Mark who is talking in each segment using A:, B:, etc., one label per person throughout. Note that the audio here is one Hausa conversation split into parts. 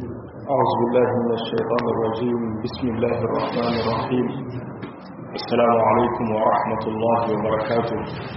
A: أعوذ بالله من الشيطان الرجيم بسم الله الرحمن الرحيم السلام عليكم ورحمة الله وبركاته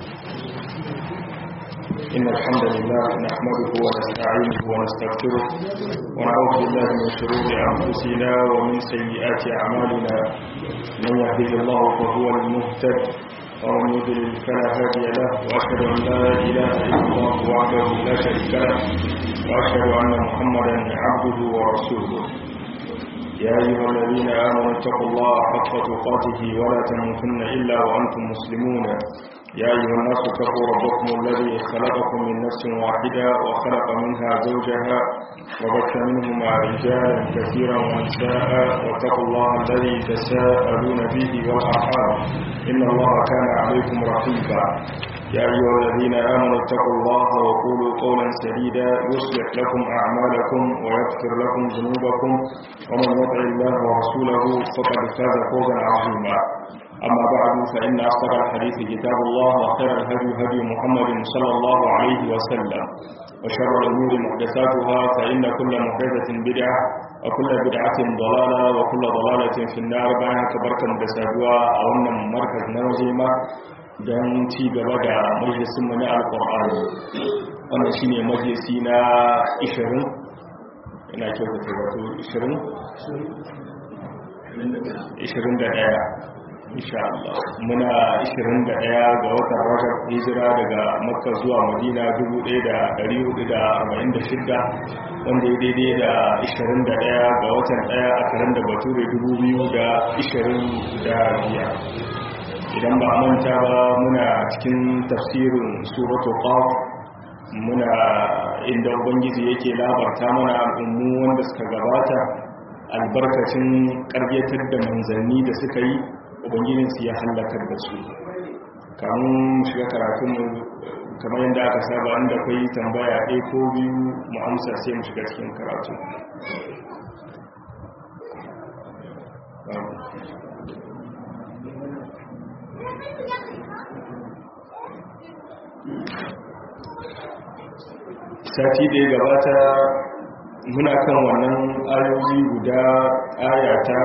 A: إن الحمد لله نحمده ونستعينه ونستغفره ونعوذ بالله من شرور أنفسنا ومن سيئات أعمالنا من يهده الله فهو المهتد ومن يضلل فلا هادي له وأشهد أن لا إله إلا الله وحده لا شريك له وأشهد أن محمدا عبده ورسوله يا أيها الذين آمنوا اتقوا الله حق تقاته ولا تموتن إلا وأنتم مسلمون يا أيها الناس اتقوا ربكم الذي خلقكم من نفس واحدة وخلق منها زوجها وبث منهما رجالا كثيرا ونساء واتقوا الله الذي تساءلون به والأرحام إن الله كان عليكم رقيبا يا أيها الذين آمنوا اتقوا الله وقولوا قولا سديدا يصلح لكم أعمالكم ويغفر لكم ذنوبكم ومن يطع الله ورسوله فقد فاز فوزا عظيما أما بعد فإن أصدق الحديث كتاب الله وخير الهدي هدي محمد صلى الله عليه وسلم وشر الأمور محدثاتها فإن كل محدثة بدعة وكل بدعة ضلالة وكل ضلالة في النار بها كبركة مدسادوا أو أن مركز نوزيمة don ci gaba da majalisunmu na alkur'ani wannan shi ne majalisi na 20 ina kyautata wato 20 21 insha Allah muna 21 ga watan Rajab hijira daga Makka zuwa Madina 1446 wanda ya daidai da 21 ga watan 1 a karen da Bature 2025 idan ba a manta ba muna cikin tafsirin suratu qaf muna inda ubangiji yake labarta mana al'ummu wanda suka gabata albarkacin karyatar da manzanni da suka yi ubangijinsu ya hallakar da su kamun shiga karatun kamar yadda aka saba inda kai tambaya ɗaya ko biyu mu amsa sai mu shiga cikin karatu sati da ya gabata muna kan wannan ayoyi guda ayata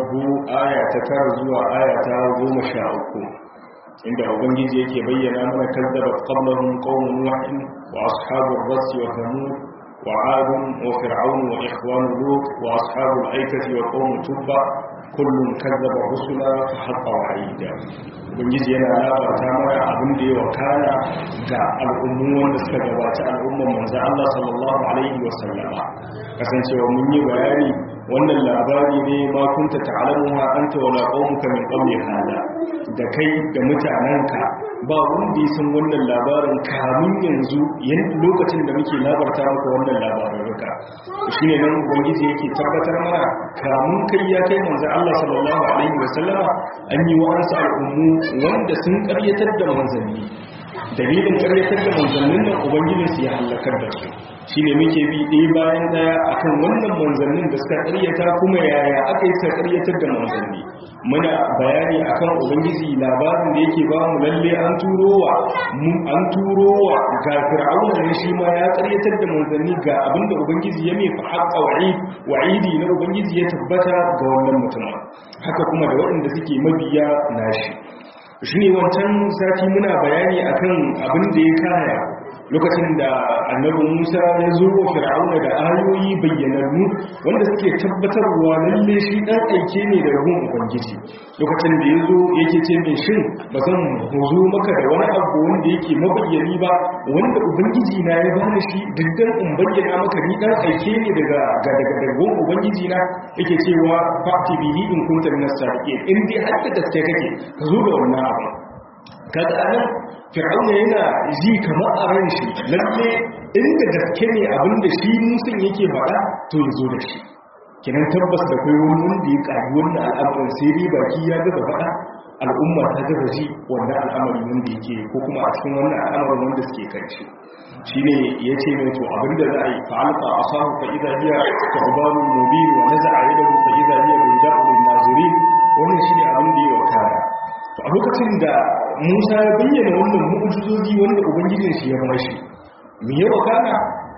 A: ayata tara zuwa ayata goma sha uku inda ubangiji yake bayyana mana kazzaba qablahum qaumun nuhin wa ashabur rass wa thamud wa 'ad wa fir'aun wa ikhwan lut wa ashabul aikati wa qaum tubba kullum kazzaba rusula fa haqqa wa'ida ubangiji yana labarta mana abin da ya wakana ga al'ummu wanda suka gabata al'umman manzo Allah sallallahu alaihi wa sallama kasancewa mun yi bayani wannan labari ne ma kunta ta'lamuha anta wala qaumuka min qabli hada da kai da mutananka ba wanda ya san wannan labarin kamun yanzu lokacin da muke labarta maka wannan labaruka shine nan ubangiji yake tabbatar mana kamun kai ya kai manzo Allah sallallahu alaihi wa sallama an yi wa'ansu al'ummu wanda sun karyatar da manzanni dalilin karyatar da manzannin nan ubangijinsu ya halakar da su shi ne muke bi ɗaya bayan ɗaya akan wannan manzannin da suka ƙaryata kuma yaya aka yi suka ƙaryatar da manzanni muna bayani akan ubangiji labarin da yake ba mu lalle an turowa an turowa ga fir'auna ne shi ma ya ƙaryatar da manzanni ga abinda ubangiji ya mai haƙa wa'idi na ubangiji ya tabbata ga wannan mutumin haka kuma da waɗanda suke mabiya nashi shi ne wancan sati muna bayani akan abin da ya kaya lokacin da annabi Musa ya zo wa Fir'auna da ayoyi bayyanannu wanda suke tabbatarwa lalle shi dan aike ne da ruhun ubangiji lokacin da ya zo yake ce min shin ba zan zo maka da wani abu wanda yake mabayyani ba wanda ubangiji na ya bani shi diddan in bayyana maka ni dan aike ne daga daga daga ubangiji na yake cewa fa'ti bihi in kunta min as-sadiqin in dai har da gaske kake ka zo da wannan abu kaga anan fir'auna yana ji kamar a ran shi lalle inda gaske ne abinda shi musun yake faɗa to ya zo da shi kinan tabbas da kai wani wanda ya ƙari wannan al'amarin sai dai baki ya gaza faɗa al'umma ta gaza ji wannan al'amari wanda yake ko kuma a cikin wannan al'amarin wanda suke kai shi shi ne ya ce mai to abinda za a yi fa'alfa a samu fa'iza hiya ta ubarun mubin wa naza a yi da fa'iza hiya bai da'urin nazuri wannan shi ne abin da ya wakana to a lokacin da musa ya bayyana wannan mu'ujizozi wanda ubangijin shi ya bashi me ya wakana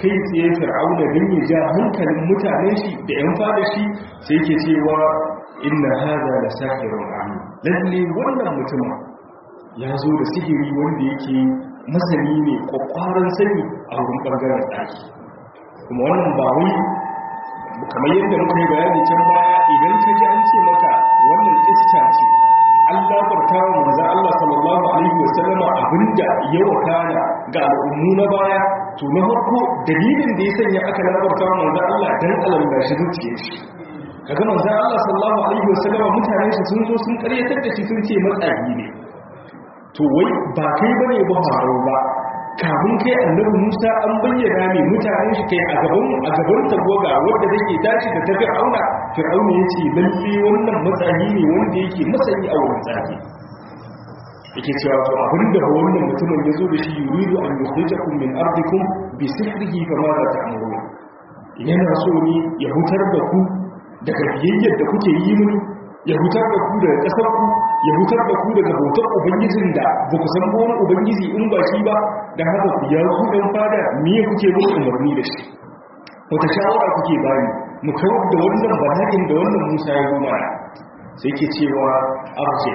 A: kai tsaye fir'auna din ya ja hankalin mutanen shi da yan fada shi sai yake cewa inna hadha la sahirun alim lalle wannan mutumin ya zo da sihiri wanda yake masani ne kwakwaran sani a wurin bangaren tsaki kuma wannan ba wai kamar yadda muka yi bayani can baya idan ka ji an ce maka wannan iska ce an labarta wa manzan Allah sallallahu alaihi wasallama abinda ya wakana ga al'ummu na baya to na farko dalilin da ya sanya aka labarta wa manzan Allah dan alambashi zuciya shi kaga manzan Allah sallallahu alaihi wasallama mutane shi sun zo sun karyatar da shi sun ce matsayi ne to wai ba kai bane ba haro ba kafin kai annabi Musa an bayyana ne mutanen shi kai a gaban a gaban tagoga wanda take tashi da ta Fir'auna Fir'auna yace lalle wannan matsayi ne wanda yake masani a wurin tsaki yake cewa to abinda wannan mutumin yazo da shi yuridu an yukhrijakum min ardikum bi sihrihi fa ma za ta'murun yana so ne ya hutar da ku daga biyayyar da kuke yi mini ya hutar da ku daga ƙasar ku ya hutar da ku daga bautar ubangijin da ba ku san wani ubangiji in ba shi ba da haka ku ya ku ɗan fada me kuke mun umarni da shi wata shawara kuke bani mu kawar da wannan bala'in da wannan musa ya zo mana sai ke cewa arje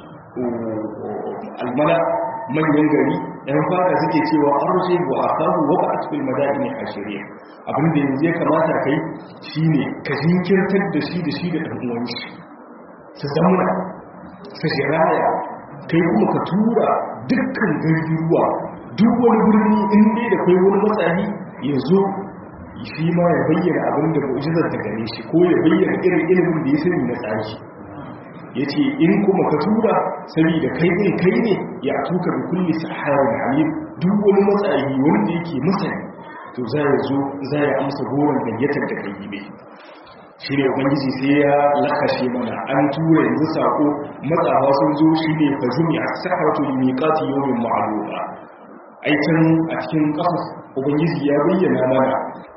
A: almala manyan gari ɗan fada suke cewa arje wa akahu wa ba'at bil madaini ashiriya abin da yanzu ya kamata kai shine ka jinkirtar da shi da shi da ɗan uwan shi su zamuna su shiraya kai kuma ka tura dukkan garuruwa duk wani birni inda da kai wani matsayi ya zo shi ma ya bayyana abin da mu'jizar ta gare shi ko ya bayyana irin ilimin da ya sani na tsaki ya ce in kuma ka tura saboda kai ɗin kai ne ya tuka da kulli saharar alim duk wani matsayi wanda yake masani to za ya zo za ya amsa goron gayyatar da kai yi shi ne ubangiji sai ya lakashe mana an tura yanzu sako matsawa sun zo shi ne fazumi a saharatu miqati yawmin ma'luma aikin a cikin ƙasas ubangiji ya bayyana mana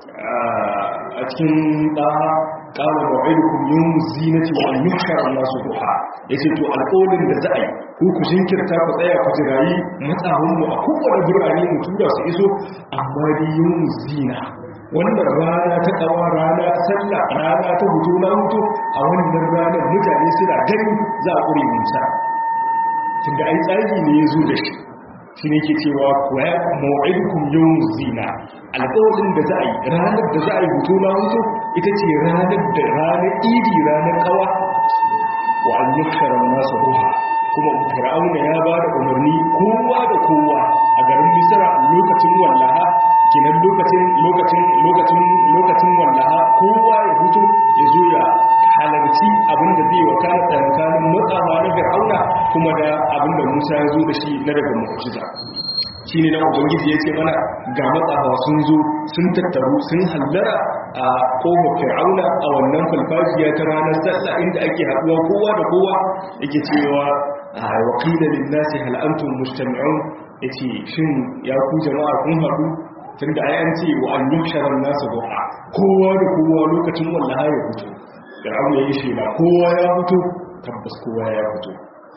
A: a cikin ɗaha ƙara wa ainihin yin zinati wa yushar nasu duha ya ce to alƙawarin da za a yi ko ku jinkirta ku tsaya ku jirayi matsawunmu a kowane birane mu tura su iso amma da yin zina wannan rana ta kawo rana ta sallah rana ta hutu na hutu a wannan ranar mutane suna gani za a ƙure musa tun da ai tsagi ne ya zo da shi shi ne ke cewa kuwa mawa'idukun yawon zina alƙawarin da za a yi ranar da za a yi hutu na hutu ita ce ranar da ranar idi ranar kawa wa an yi sharar nasu ruha kuma fir'auna ya ba da umarni kowa da kowa a garin misira lokacin wallaha kinan lokacin lokacin lokacin lokacin wallaha kowa ya fito ya zo ya halarci abinda zai wakana tsakanin matsawa na fir'auna kuma da abinda musa ya zo da shi na daga mu'jiza shi ne na ubangiji ya ce mana ga matsawa sun zo sun tattaru sun hallara a kofar fir'auna a wannan falfajiya ta ranar sallah inda ake haɗuwa kowa da kowa yake cewa a wakila linnasi hal antum mustami'un yace shin ya ku jama'a kun haɗu tun da ayan ce wa an yusharar nasu duha kowa da kowa lokacin wallaha ya fito fir'aun ya yi shela kowa ya fito tabbas kowa ya fito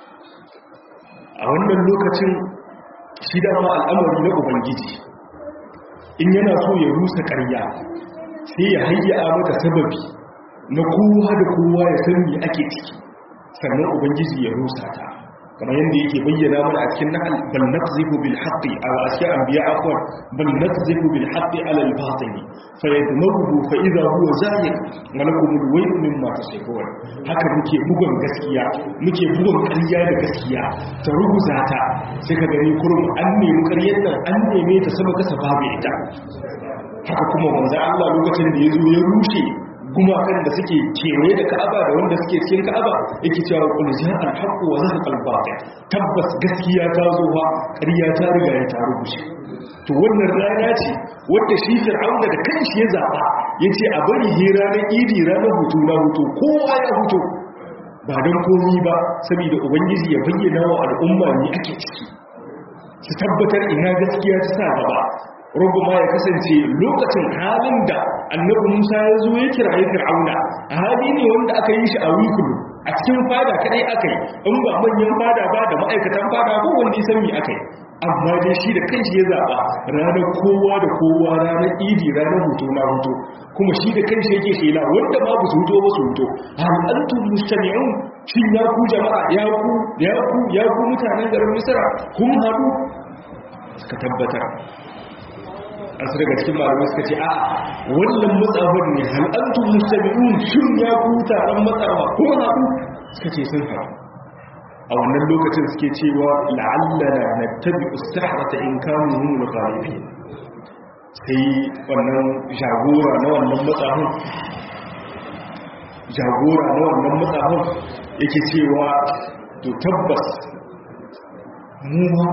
A: a wannan lokacin shi dama al'amari na ubangiji in yana so ya rusa ƙarya sai ya hayya mata sababi na kowa da kowa ya san me ake ciki sannan ubangiji ya rusa ta kamar yadda yake bayyana mana a cikin nahal bal nakzifu bil haqqi aw asya anbiya afwan bal nakzifu bil haqqi ala al batil fa yadmahu fa idha huwa zahiq malakum al wayl mimma tasifun haka muke bugun gaskiya muke bugun ƙarya da gaskiya ta ruguza ta sai ka gani kurum an nemi ƙaryar nan an neme ta sama kasa babu ita haka kuma manzo Allah lokacin da yazo ya rushe gumakan da suke kewaye da ka'aba da wanda suke cikin ka'aba yake cewa kul ja'a al-haqqu wa zahaqa al-batil tabbas gaskiya ta zo ba ƙarya ta riga ya ta rubuce to wannan rana ce wanda shi fir'auna da kanshi ya zaba yace a bari hira na idi ranar hutu na hutu kowa ya hutu ba don komi ba saboda ubangiji ya bayyana wa al'umma ne ake ciki su tabbatar ina gaskiya ta sa gaba rubuma ya kasance lokacin halin da annabi Musa ya zo ya kiraye Fir'auna hali ne wanda aka yi shi a wikulu a cikin fada kadai aka yi in ba manyan fada ba da ma'aikatan fada ko wanda ya san me aka yi amma dai shi da kanshi ya zaba ranar kowa da kowa ranar idi ranar hutu na hutu kuma shi da kanshi yake shela wanda ba su hutu ba su hutu hal antum mustami'un shin ya ku jama'a ya ku ya ku ya ku mutanen garin misra kun hadu suka tabbatar an su daga cikin malamai suka ce a'a wannan matsafin ne hal antum mustami'un shin ya ku taron matsafa kun hadu suka ce sun haɗu a wannan lokacin suke cewa la'allana na tabi ustahrata in kanu hum al-ghalibin sai wannan jagora na wannan matsafin jagora na wannan matsafin yake cewa to tabbas mu ma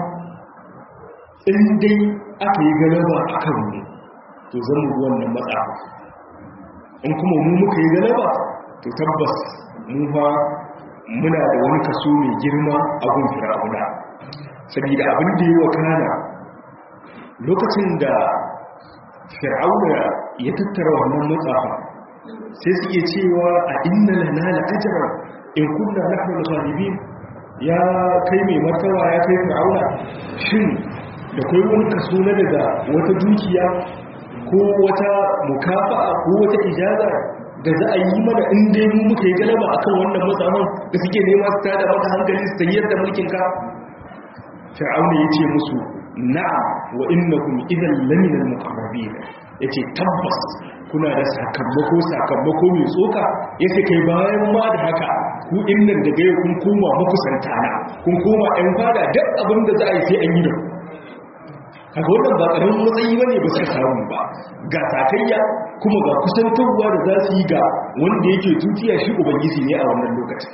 A: in dai aka yi galaba a kanmu to zan mu wannan matsafin in kuma mu muka yi galaba to tabbas mu ma muna da wani kaso mai girma a gun fir'auna saboda abin da yi wa kana lokacin da fir'auna ya tattara wannan matsafa sai suke cewa a inna lana la'ajra in kunna nahnu al-ghalibin ya kai mai martaba ya kai fir'auna shin da kai wani kaso na daga wata dukiya ko wata mukafa'a ko wata ijaza da za a yi mana in dai mu muka yi galaba akan wannan matsaman da suke nema su tada mata hankali su tayar da mulkin ka fir'auna ya ce musu na'am wa innakum idan lamina al-muqarrabin yace tabbas kuna da sakamako sakamako mai tsoka yace kai bayan ma da haka ku innan da gaya kun koma makusanta na kun koma ɗan fada duk abin da za a yi sai an yi da ku kaga wannan ba ƙaramin matsayi bane ba suka samu ba ga sakayya kuma ga kusantarwa da za su yi ga wanda yake tutiya shi ubangiji ne a wannan lokacin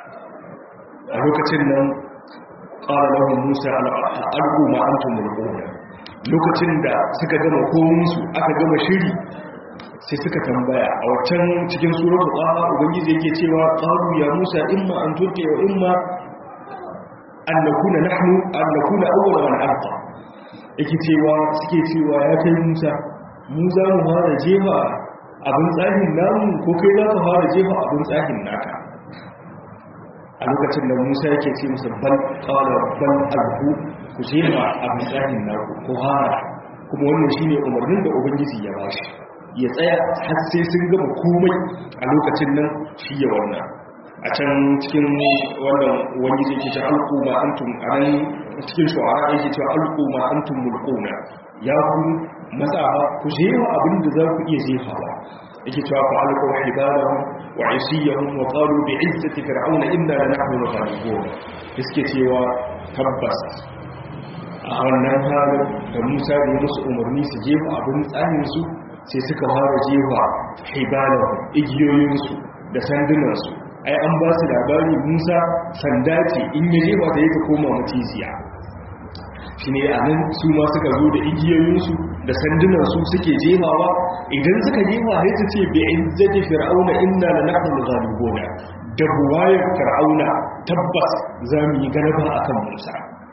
A: a lokacin nan ƙara lahun musa al'adu ma an tumurkuna lokacin da suka gama kominsu aka gama shiri sai suka tambaya a waccan cikin suratul qaha ubangiji yake cewa qalu ya musa imma an turke wa imma an nakuna nahnu an nakuna awwala man alqa yake cewa suke cewa ya kai musa mu za mu fara jefa abin tsahin namu ko kai za ka fara jefa abin tsahin naka a lokacin da musa yake ce musu bal kawala bal alhu ku jefa abin tsahin naku ko fara kuma wannan shine umarnin da ubangiji ya bashi ya tsaya har sai sun gama komai a lokacin nan shi ya wannan a can cikin wannan wani zai ke ce alku ma antum a nan cikin shu'ara yake cewa alku ma antum mulkuna ya ku matsawa ku jefa abin da za ku iya jefawa yake cewa ku alku hibalahum wa isiyahum wa qalu bi izzati fir'auna inna lanahnu al-ghalibun suke cewa tabbas a wannan halin da Musa ya musu umarni su jefa abin tsahin su sai suka fara jefa hibalahum igiyoyinsu da sandunansu ai an ba su labari musa sanda ce in ya jefa ta yi ta koma maciziya shi ne a nan su ma suka zo da igiyoyinsu da sandunansu suke jefawa idan suka jefa sai su ce bi izzati fir'auna inna la nahnu ghalibuna da buwayar fir'auna tabbas za mu yi galaba akan musa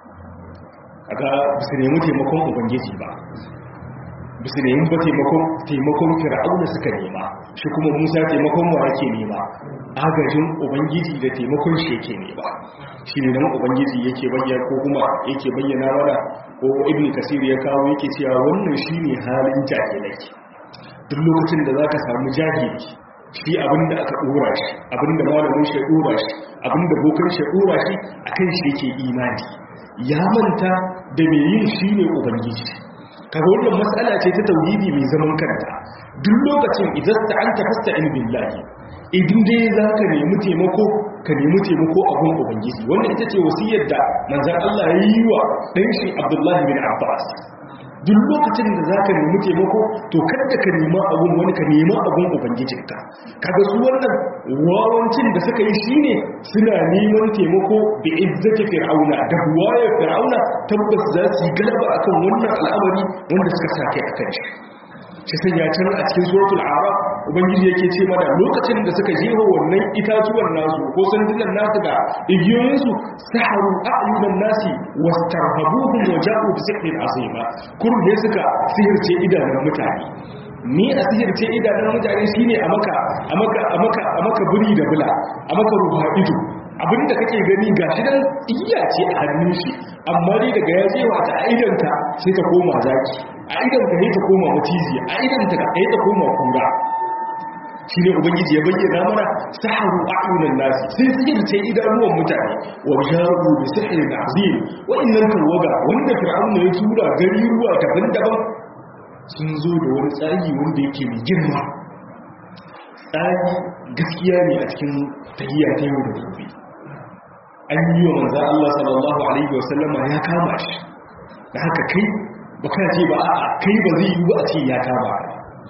A: kaga su nemi taimakon ubangiji ba bisu ne yin ba taimakon fir'auna suka nema shi kuma musa taimakon wa yake nema agajin ubangiji da taimakon shi yake nema shi ne nan ubangiji yake bayyana ko kuma yake bayyana mana ko ibn kasir ya kawo yake cewa wannan shi ne halin jahilai duk lokacin da za ka samu jahili shi abinda aka dora shi abinda malamin shi dora shi abinda bokan shi dora shi akan shi yake imani ya manta da mai yin shi ne ubangiji kaga wannan matsala ce ta tauhidi mai zaman kanta duk lokacin idan ta anta fasta'in billahi idan dai zaka nemi taimako ka nemi taimako a gun ubangiji wannan ita ce wasiyar da manzon Allah ya yi wa dan shi Abdullah bin Abbas duk lokacin da zaka nemi taimako to kada ka nema abun wani ka nema abun ubangijinka kaga su wannan wawancin da suka yi shine suna neman taimako bi izzati fir'auna da buwayar fir'auna tabbas za su yi galaba akan wannan al'amari wanda suka sake akan shi shi sai ya can a cikin suratul araf ubangiji yake ce mana lokacin da suka jeho wannan itatuwan nasu ko sandunan nasu da igiyoyinsu saharu a'yunan nasi wastarhabuhum wa ja'u bi sihrin azima kurne suka sihirce idanun mutane ni a sihirce idanun mutane shine a maka a maka a maka a maka buri da bula a maka ruha ido abinda kake gani gashi dan iya ce a hannun shi amma dai daga ya je wata a idanka sai ta koma zaki a idanka sai ta koma maciji a idanka sai ta koma kura shi ne ubangiji ya bayyana mana saharu a'yunan nasi sai sihirce idanuwan mutane wa jaru bi sihrin azim wa'annan tawaga wanda fir'auna ya tura gari ruwa daban-daban sun zo da wani tsari wanda yake mai girma tsari gaskiya ne a cikin tahiyya ta yau da gobe an yi wa manzo Allah sallallahu alaihi wasallama ya kama shi da haka kai baka ce ba a'a kai ba zai yi ba a ce ya kama ka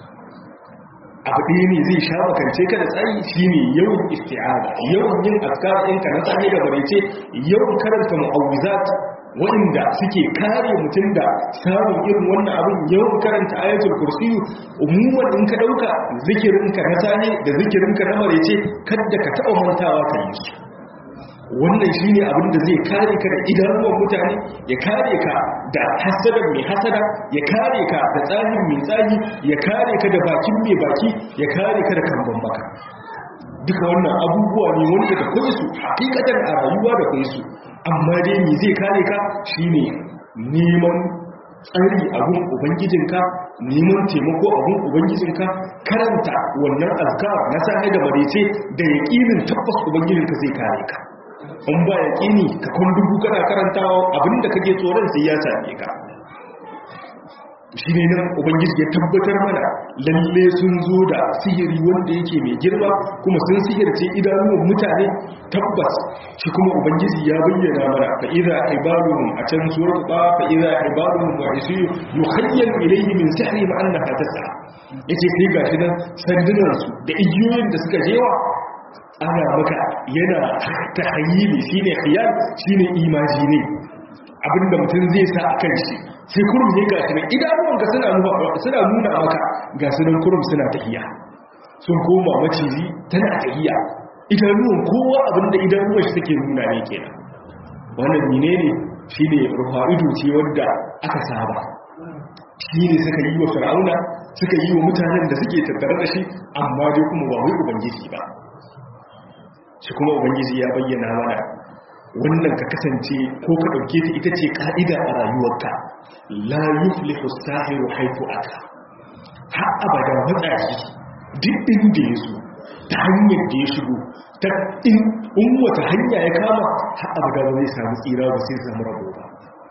A: abu ɗaya ne zai sha makance ka da tsari shi ne yawan isti'ada yawan yin askar ɗinka na tsari da barece yawan karanta mu'awizat waɗanda suke kare mutum da samun irin wannan abin yawan karanta ayatul kursiyu umuman in ka ɗauka zikirinka na tsari da zikirinka na marece kadda ka taɓa mantawa ka yi su wannan shi ne abin da zai kare ka da idanuwan mutane ya kare ka da hasadar mai hasada ya kare ka da tsahin mai tsahi ya kare ka da bakin mai baki ya kare ka da kamban baka duka wannan abubuwa ne wanda da kwai su hakikatar a rayuwa da kwai su amma dai me zai kare ka shine neman tsari abun ubangijinka neman taimako abun ubangijinka karanta wannan azkar na sahi da marece da yaƙinin tabbas ubangijinka zai kare ka in ba ya ƙini ka kwan dubu kana karantawa abinda kake tsoron sai ya same ka shi ne nan ubangiji ya tabbatar mana lalle sun zo da sihiri wanda yake mai girma kuma sun sihirce idanuwan mutane tabbas shi kuma ubangiji ya bayyana mana fa idza ibaduhum a can surat ba fa idza ibaduhum wa isu yukhayyal ilayhi min sihri ma annaha tas'a yace sai gashi nan sandunan su da igiyoyin da suka jewa ana maka yana tahayyili shine khiyal shine imaji ne abinda mutum zai sa a kan shi sai kurum ne gashi nan idanuwanka suna suna nuna maka ga su nan kurum suna tahiya sun koma maciji tana tahiya idanuwan kowa abinda idanuwan shi take nuna ne kenan wannan menene shine ruha'idu ce wanda aka saba shine suka yi wa fir'auna suka yi wa mutanen da suke tattare da shi amma dai kuma ba wai ubangiji ba shi kuma ubangiji ya bayyana mana wannan ka kasance ko ka ɗauke ta ita ce ƙa'ida a rayuwarka la yuflihu sahiru haifu aka har abada matsayi duk inda ya zo ta hanyar da ya shigo ta in wata hanya ya kama har abada ba zai samu tsira ba sai samu rabo ba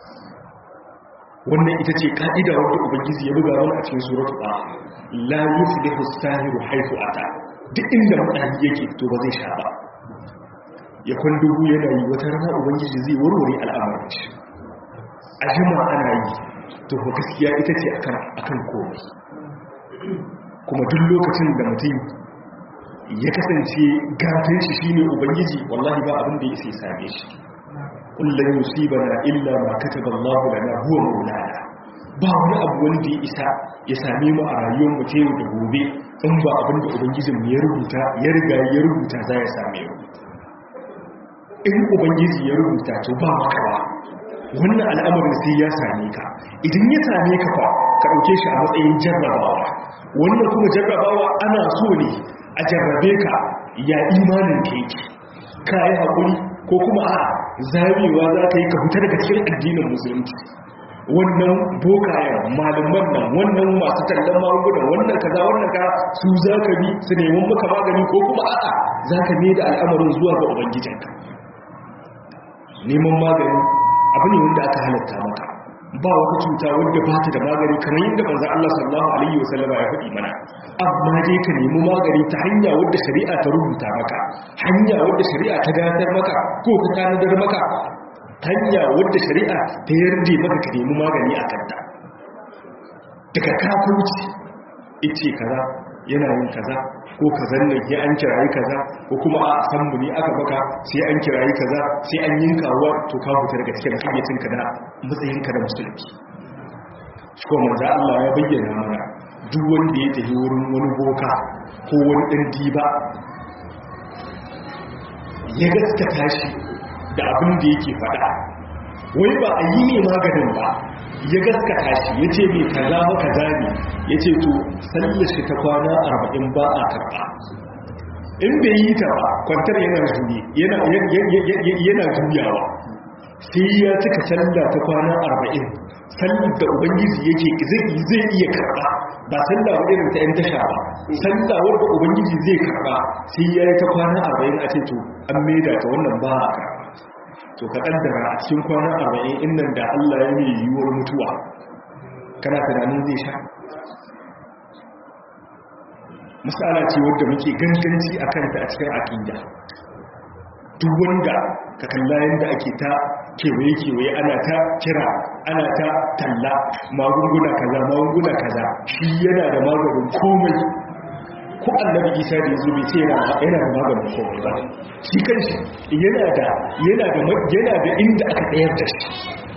A: wannan ita ce ƙa'ida wadda ubangiji ya buga wani a cikin suratu ba la yuflihu sahiru haifu aka duk inda matsayi yake to ba zai sha ba ya kwan dubu yana yi wata rana ubangiji zai warware al'amarin shi a jima ana yi to ko gaskiya ita ce akan komai kuma duk lokacin da mutum ya kasance gatan shi shine ubangiji wallahi ba abin da yake same shi kullun yusibana illa ma kataba Allahu lana huwa maulana ba wani abu wanda ya isa ya same mu a rayuwar mu ta yau da gobe in ba abin da ubangijinmu ya rubuta ya riga ya rubuta za ya same mu in ubangiji ya rubuta to ba makawa wannan al'amarin sai ya same ka idan ya same ka fa ka dauke shi a matsayin jarrabawa wannan kuma jarrabawa ana so ne a jarrabe ka ya imanin ka yake ka yi haƙuri ko kuma a zamewa za ka yi ka fita daga cikin addinin musulunci wannan bokayen malaman nan wannan masu tallan magungunan wannan kaza wannan ka su za ka bi su neman maka magani ko kuma a'a za ka ne da al'amarin zuwa ga ubangijinka neman magani abu ne wanda aka halatta maka ba wata cuta wadda ba ta da magani kamar yadda manzan Allah sallallahu alaihi wasallam ya faɗi mana amma dai ka nemi magani ta hanya wadda shari'a ta rubuta maka hanya wadda shari'a ta datar maka ko ka tanadar maka hanya wadda shari'a ta yarda maka ka nemi magani a kanta daga kafirci ice kaza yana yin kaza ko kazan nan ya an kirayi kaza ko kuma a san mu ne aka baka sai an kirayi kaza sai an yinkawa to ka fita daga cikin hayyacin ka da matsayin ka da musulmi shi ko manzo Allah ya bayyana mana duk wanda ya tafi wurin wani boka ko wani dan diba ya gaskata shi da abin da yake faɗa wai ba a yi ne maganin ba ya gaskata shi ya ce mai kaza ba kaza ne ya ce to sallar shi ta kwana arba'in ba a karɓa in bai yi ta ba kwantar yana juye yana juyawa sai ya cika sallah ta kwana arba'in sallar da ubangiji yake zai iya karɓa ba sallah wa irin ta yan tasha ba sallah wadda ubangiji zai karɓa sai ya yi ta kwana arba'in a ce to an maida ta wannan ba a karɓa to ka kaddara a cikin kwana arba'in innan da Allah ya mai yiwuwar mutuwa kana tunanin zai sha masala ce wadda muke ganganci a kanta a cikin aƙida duk wanda ka kalla yadda ake ta kewaye-kewaye ana ta kira ana ta talla magunguna kaza magunguna kaza shi yana da maganin komai ko annabi isa da yanzu bai ce yana da maganin komai ba shi kan shi yana da yana da yana da inda aka tsayar da shi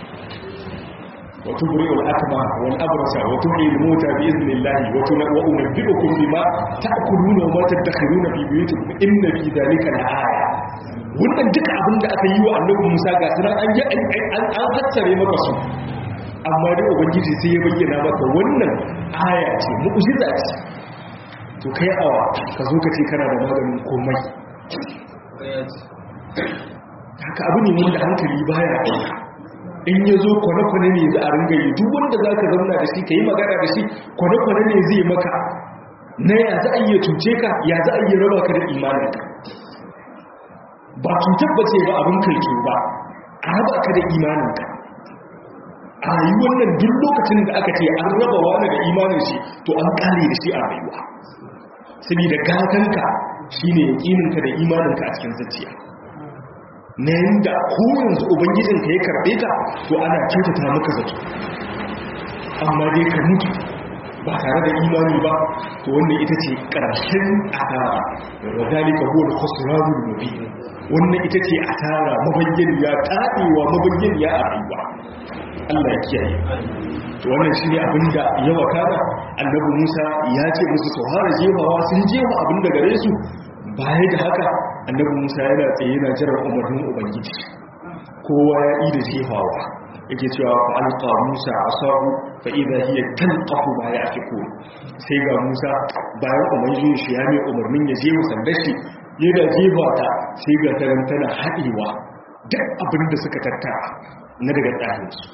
A: wato buri wal akma wal abrasa wa tuhi al mauta bi idnillahi wa tuna wa unabbiukum bima ta'kuluna wa ma tadakhiruna fi buyutikum inna fi dhalika la aya wannan duka abin da aka yi wa annabi Musa ga sunan an yi an an hatsare maka su amma dai ubangiji sai ya bayyana maka wannan aya ce mu'jiza ce to kai awa ka zo ka ce kana da maganin komai haka abu ne wanda hankali baya ɗauka in ya zo kwane-kwane ne za a ringa yi duk wanda za ka zauna da shi ka yi magana da shi kwane-kwane ne zai maka na ya za a iya cuce ka ya za a iya raba ka da imaninka ba cutar ba ce ba abin kai ba a raba ka da imaninka a yi wannan duk lokacin da aka ce an raba wani da imanin shi to an kare da shi a rayuwa saboda gatanka shine yakininka da imaninka a cikin zuciya na yanda ko yanzu ubangijinka ya karbe ka to ana kyautata maka zato amma dai ka mutu ba tare da imani ba to wannan ita ce ƙarshen asara wa zalika huwa al-khusranul mubin wannan ita ce asara mabayyaniya tadewa mabayyaniya a rayuwa Allah ya kiyaye to wannan shine abinda ya wakana annabi Musa ya ce musu su fara jefawa sun jefa abin da gare su baya da haka annabi Musa yana tsaye yana jiran umarnin ubangiji kowa ya yi da jefawa yake cewa fa alqa Musa asahu fa idha hiya talqafu ma yafikun sai ga Musa bayan umarnin shi ya mai umarnin ya je sandar shi yana jefa ta sai ga taran tana haɗewa duk abin da suka tattara na daga tsarinsu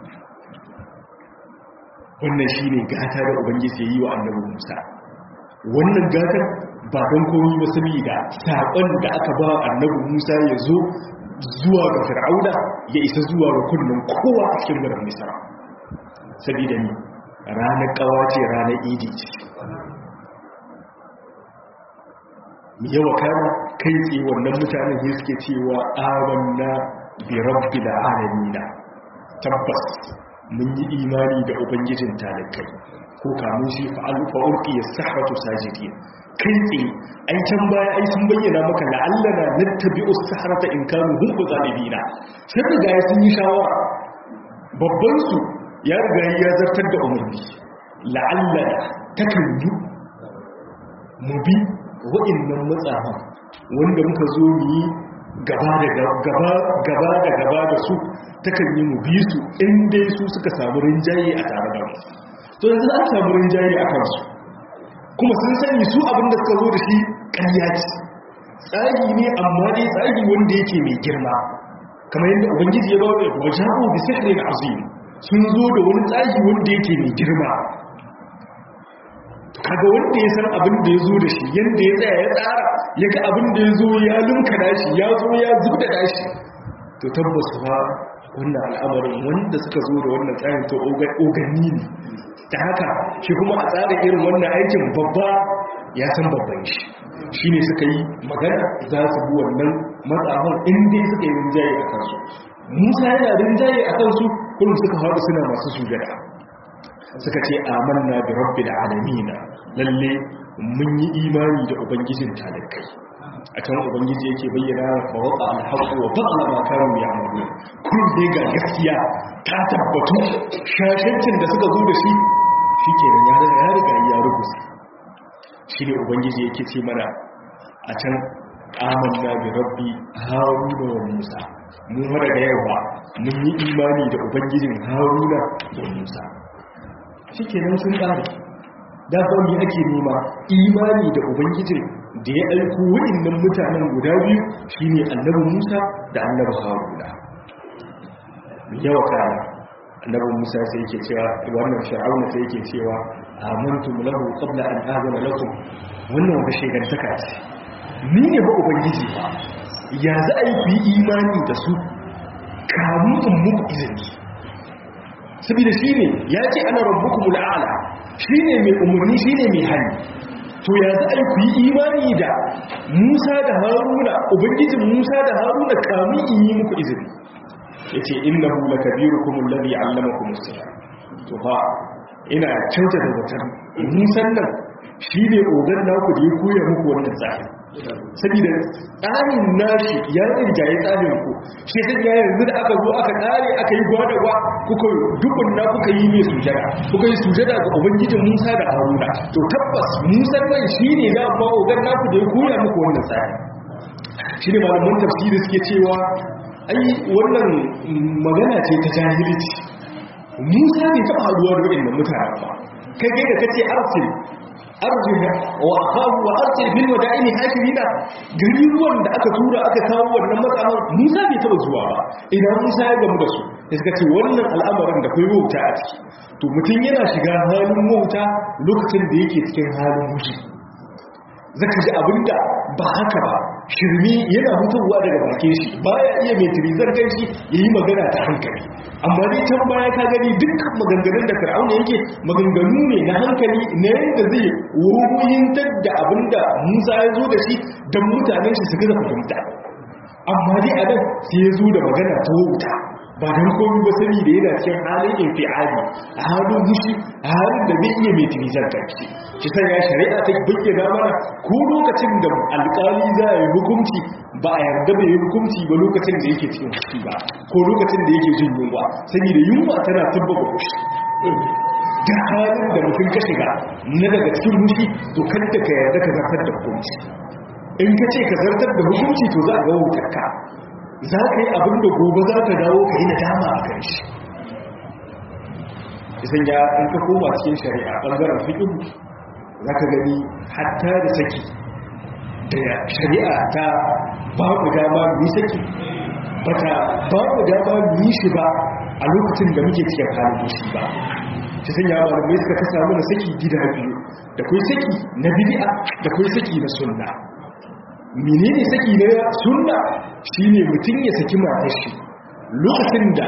A: wannan shi ne gata da ubangiji ya yi wa annabi musa wannan gatar ba don komi ba saboda saƙon da aka ba annabi musa ya zo zuwa ga fir'auna ya isa zuwa ga kunnen kowa a cikin garin misra saboda ni ranar ƙawace ranar idi ce yawa kana kai tsaye wannan mutanen ne suke cewa amanna bi rabbil alamin tabbas mun yi imani da ubangijin talakai ko kamun shi fa'ulki ya sahatu sajidi kai tsaye ai can baya ai sun bayyana maka la'allana nattabi'u saharata in kanu hum zalibina sai riga ya sun yi shawara babban su ya riga ya zartar da umarni la'allana takallu mu bi wa'annan matsafa wanda muka zo mu yi gaba da gaba da gaba da su takan yi mu bi su inda su suka samu rinjaye a tare da mu to yanzu an samu rinjaye a kansu kuma sun sani su abinda suka zo da shi ƙarya ce tsagi ne amma dai tsagi wanda yake mai girma kamar yadda ubangiji ya ba da wajabu bi sihrin azim sun zo da wani tsagi wanda yake mai girma kaga wanda ya san abin da ya zo da shi yadda ya tsaya ya tsara ya ga abin da ya zo ya lumka dashi ya zo ya zubda dashi to tabbas fa wannan al'amarin wanda suka zo da wannan tsarin to oganni ne ta haka shi kuma a tsara irin wannan aikin babba ya san babban shi shi ne suka yi magana za su bi wannan matsafan inda suka yi rinjaye a kansu musa yana rinjaye a kansu kullum suka haɗu suna masu sujada suka ce amanna bi rabbil alamin lalle mun yi imani da ubangijin talakai a can ubangiji yake bayyana fa waqa al-haqqu wa batla ma kanu ya'malun kun dai ga gaskiya ta tabbatu shashancin da suka zo da shi shikenan ya riga ya riga ya rubuce shi ne ubangiji yake ce mana a can amanna bi rabbi haruna wa musa mu har daga yau ba mun yi imani da ubangijin haruna da musa shi kenan sun ƙare da fami ake nema imani da ubangijin da ya aiko wa'innan mutanen guda biyu shine annabi musa da annabi haruna yawa kana annabi musa sai yake cewa wannan fir'auna sai yake cewa amantu lahu qabla an azana lakum wannan wata shegantaka ce ni ne ba ubangiji ba ya za a yi ku yi imani da su kamun in muku izini saboda shi ne ya ce ana rabbukum la'ala shi ne mai umarni shi ne mai hali to ya za a yi ku yi imani da musa da haruna ubangijin musa da haruna kamun in yi muku izini ya ce innahu lakabirukum alladhi allamakum as-sihr to fa ina kyauta da zaton musan nan shi ne ogan naku da ya koya muku wannan tsarin saboda tsarin nashi ya rinjaye tsarin ku shi sai ya yanzu da aka zo aka tsare aka yi gwada gwa kuka dukkan na kuka yi mai sujada kuka yi sujada ga ubangijin musa da haruna to tabbas musan nan shi ne da ba ogan naku da ya koya muku wannan tsarin shi ne malaman tafsiri suke cewa ai wannan magana ce ta jahilci musa bai taɓa haduwa da waɗannan mutane ba kai kai da kace arsil arsil wa akhahu wa arsil bil madaini hashirina gari ruwan da aka tura aka kawo wannan matsalar musa bai taɓa zuwa ba idan musa ya gamu da su da suka ce wannan al'amarin da kai wauta a ciki to mutum yana shiga halin wauta lokacin da yake cikin halin mushi zaka ji abinda ba haka ba shirme yana hutarwa daga bakin shi baya iya mai tirizar kan shi yayi magana ta hankali amma dai can baya ka gani dukkan maganganun da fir'auna yake maganganu ne na hankali na yadda zai wurintar da abinda musa ya zo da shi don mutanen shi su gaza fahimta amma dai a nan sai ya zo da magana ta wauta ba don komi ba sani da yana cikin halin infi'ali a halin mushi a halin da zai iya mai tirizar kanki shi sai ya shari'a ta bayyana mana ko lokacin da alƙali za a yi hukunci ba a yarda da yi hukunci ba lokacin da yake cikin fushi ba ko lokacin da yake jin yunwa saboda yunwa tana tabbaba fushi da halin da mutum ka shiga na daga cikin fushi to kanta ka yarda ka zartar da hukunci in ka ce ka zartar da hukunci to za a ga wutarka za ka yi abin da gobe za ka dawo ka yi na dama a kan shi isan ya in ka koma cikin shari'a ɓangaren fiƙin za ka gani hatta da saki da shari'a ta babu dama mu yi saki bata babu dama mu yi shi ba a lokacin da muke cikin halin shi ba ta sanya malamai suka kasa mana saki gida biyu da kai saki na bid'a da kai saki na sunna menene saki na sunna shine mutum ya saki matar shi lokacin da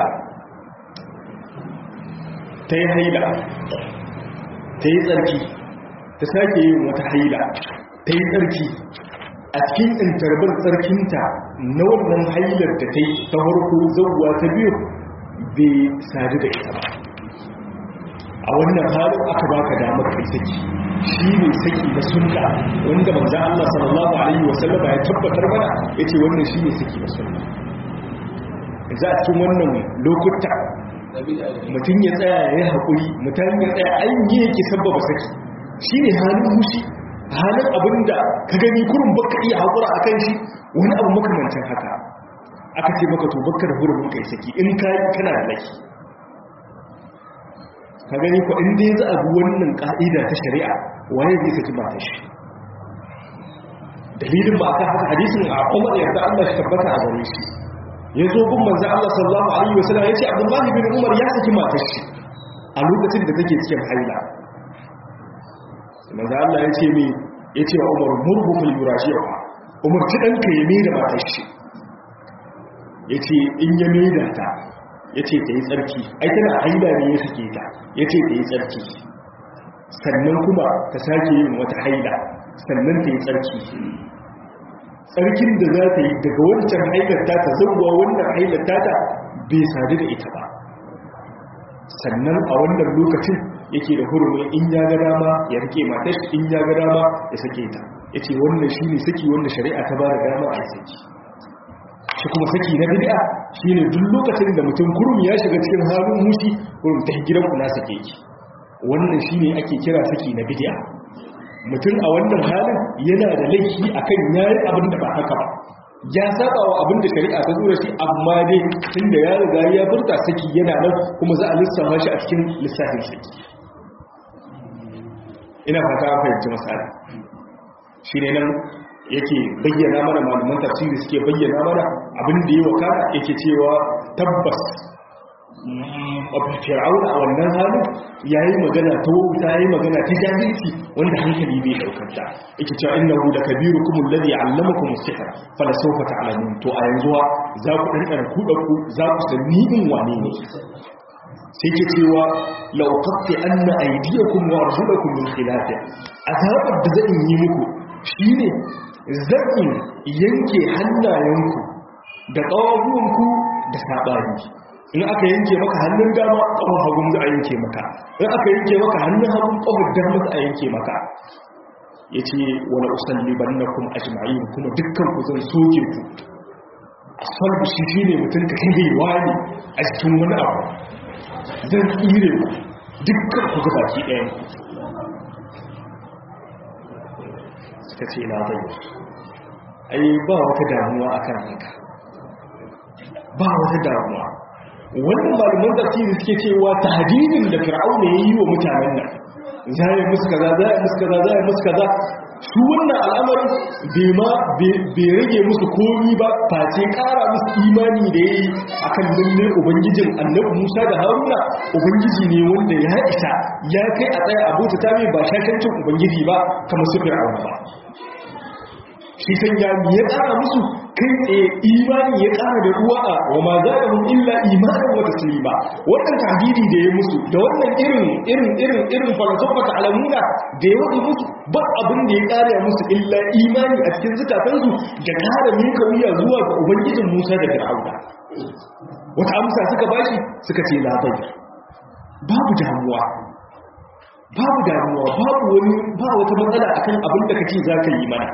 A: ta yi haila ta yi tsarki ta sake yin wata haila ta yi tsarki a cikin intarbar tsarkinta na wannan hailar da ta yi ta harko zauwa ta biyu bai sadu da ita ba a wannan halin aka baka damar kai saki shi ne saki na sunna wanda manzo Allah sallallahu alaihi wasallama ya tabbatar mana yace wannan shi ne saki na sunna za a cikin wannan lokuta mutum ya tsaya ya yi haƙuri mutum ya tsaya ainihi yake sabbaba saki shi ne halin mushi halin abinda ka gani kurin baka iya haƙura a kan shi wani abu makamancin haka aka ce maka to baka da hurumin kai saki in ka yi kana da laifi ka gani ko in dai za a bi wannan ka'ida ta shari'a waye zai saki ba ta shi dalilin ba aka haka hadisin a umar yarda Allah shi tabbata a gare shi ya zo bin manzo Allah sallallahu alaihi wasallam ya ce Abdullahi bin Umar ya saki matar shi a lokacin da take cikin haila manzo Allah ya ce mi ya ce wa Umar murhu fil yurashiha Umar ci danka ya mai da matar shi ya ce in ya mai da ta ya ce ta yi tsarki ai tana haila ne ya sake ta ya ce ta yi tsarki sannan kuma ta sake yin wata haila sannan ta yi tsarki tsarkin da za ta yi daga wancan hailata ta zauwa wannan hailata ta bai sadu da ita ba sannan a wannan lokacin yake da hurumin in ya ga dama ya rike matar in ya ga dama ya sake ta ya ce wannan shi ne saki wanda shari'a ta ba da dama a yi saki shi kuma saki na bid'a shi ne duk lokacin da mutum kurum ya shiga cikin halin mushi kurum ta gidan kuna sake ki wannan shi ne ake kira saki na bid'a mutum a wannan halin yana da laifi akan yayi abin da ba haka ba ya saba wa abinda shari'a ta zo da shi amma dai tunda ya riga ya furta saki yana nan kuma za a lissafa shi a cikin lissafin saki ina fata an fahimci misali shi ne nan yake bayyana mana malaman tafsiri suke bayyana mana abin da yi wakana yake cewa tabbas fir'auna a wannan halin ya yi magana ta wauta ya yi magana ta jahilci wanda hankali bai daukanta yake cewa inna hu da kabiru kuma lalli allama kuma sihir fala sofa ta alamun to a yanzu za ku ɗanɗana kuɗa ku za ku san ni'in wane ne sai ke cewa laukatti an na aidiyakun wa arzulakun min khilafin azabar da zan yi muku shine zan yanke hannayenku da ƙawabuwanku da saɓani in aka yanke maka hannun dama ƙawar hagun za a yanke maka in aka yanke maka hannun hagun ƙawar dama za a yanke maka ya ce wani usalli ban na kuma ajimai kuma dukkan ku zan soke ku a salbu shi shi ne mutum ka kai wani a cikin wani abu zan tsire ku dukkan ku ga baki ɗayan suka ce na bai ai ba wata damuwa akan haka ba wata damuwa wannan malaman tafsiri suke cewa tahdidin da fir'auna ya yi wa mutanen nan zai musu kaza zai musu kaza zai musu kaza su wannan al'amarin bai ma bai rage musu komi ba face kara musu imani da yayi akan lalle ubangijin annabi Musa da Haruna ubangiji ne wanda ya isa ya kai a tsaya abota ta mai ba shakancin ubangiji ba kamar su fir'auna ba shi kan ya ya kara musu kai tsaye imani ya kara da ruwa a wa ma za da mun illa imanin wa taslima wannan tahdidi da ya musu da wannan irin irin irin irin falsafa ta alamuna da ya wadi musu ba abin da ya kara musu illa imani a cikin zukatansu da kara mika wuya zuwa ga ubangijin Musa da Fir'auna wata amsa suka bashi suka ce labai babu damuwa babu damuwa babu wani ba wata matsala akan abin da kace zaka yi mana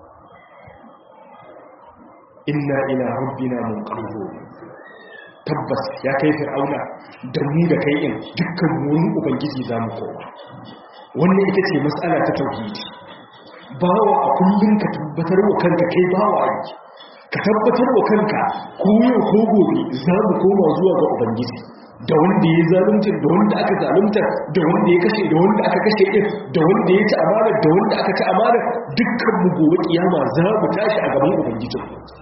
A: inna ila rabbina munqalibun tabbas ya kai fir'auna da mu da kai in dukkan wurin ubangiji zamu koma wannan ita ce mas'ala ta tauhidi bawa a kullun ka tabbatar wa kanka kai bawa yake ka tabbatar wa kanka ko yau ko gobe za mu koma zuwa ga ubangiji da wanda ya zalunta da wanda aka zalunta da wanda ya kashe da wanda aka kashe din da wanda ya ci amana da wanda aka ci amana dukkan mu gobe kiyama za mu tashi a gaban ubangiji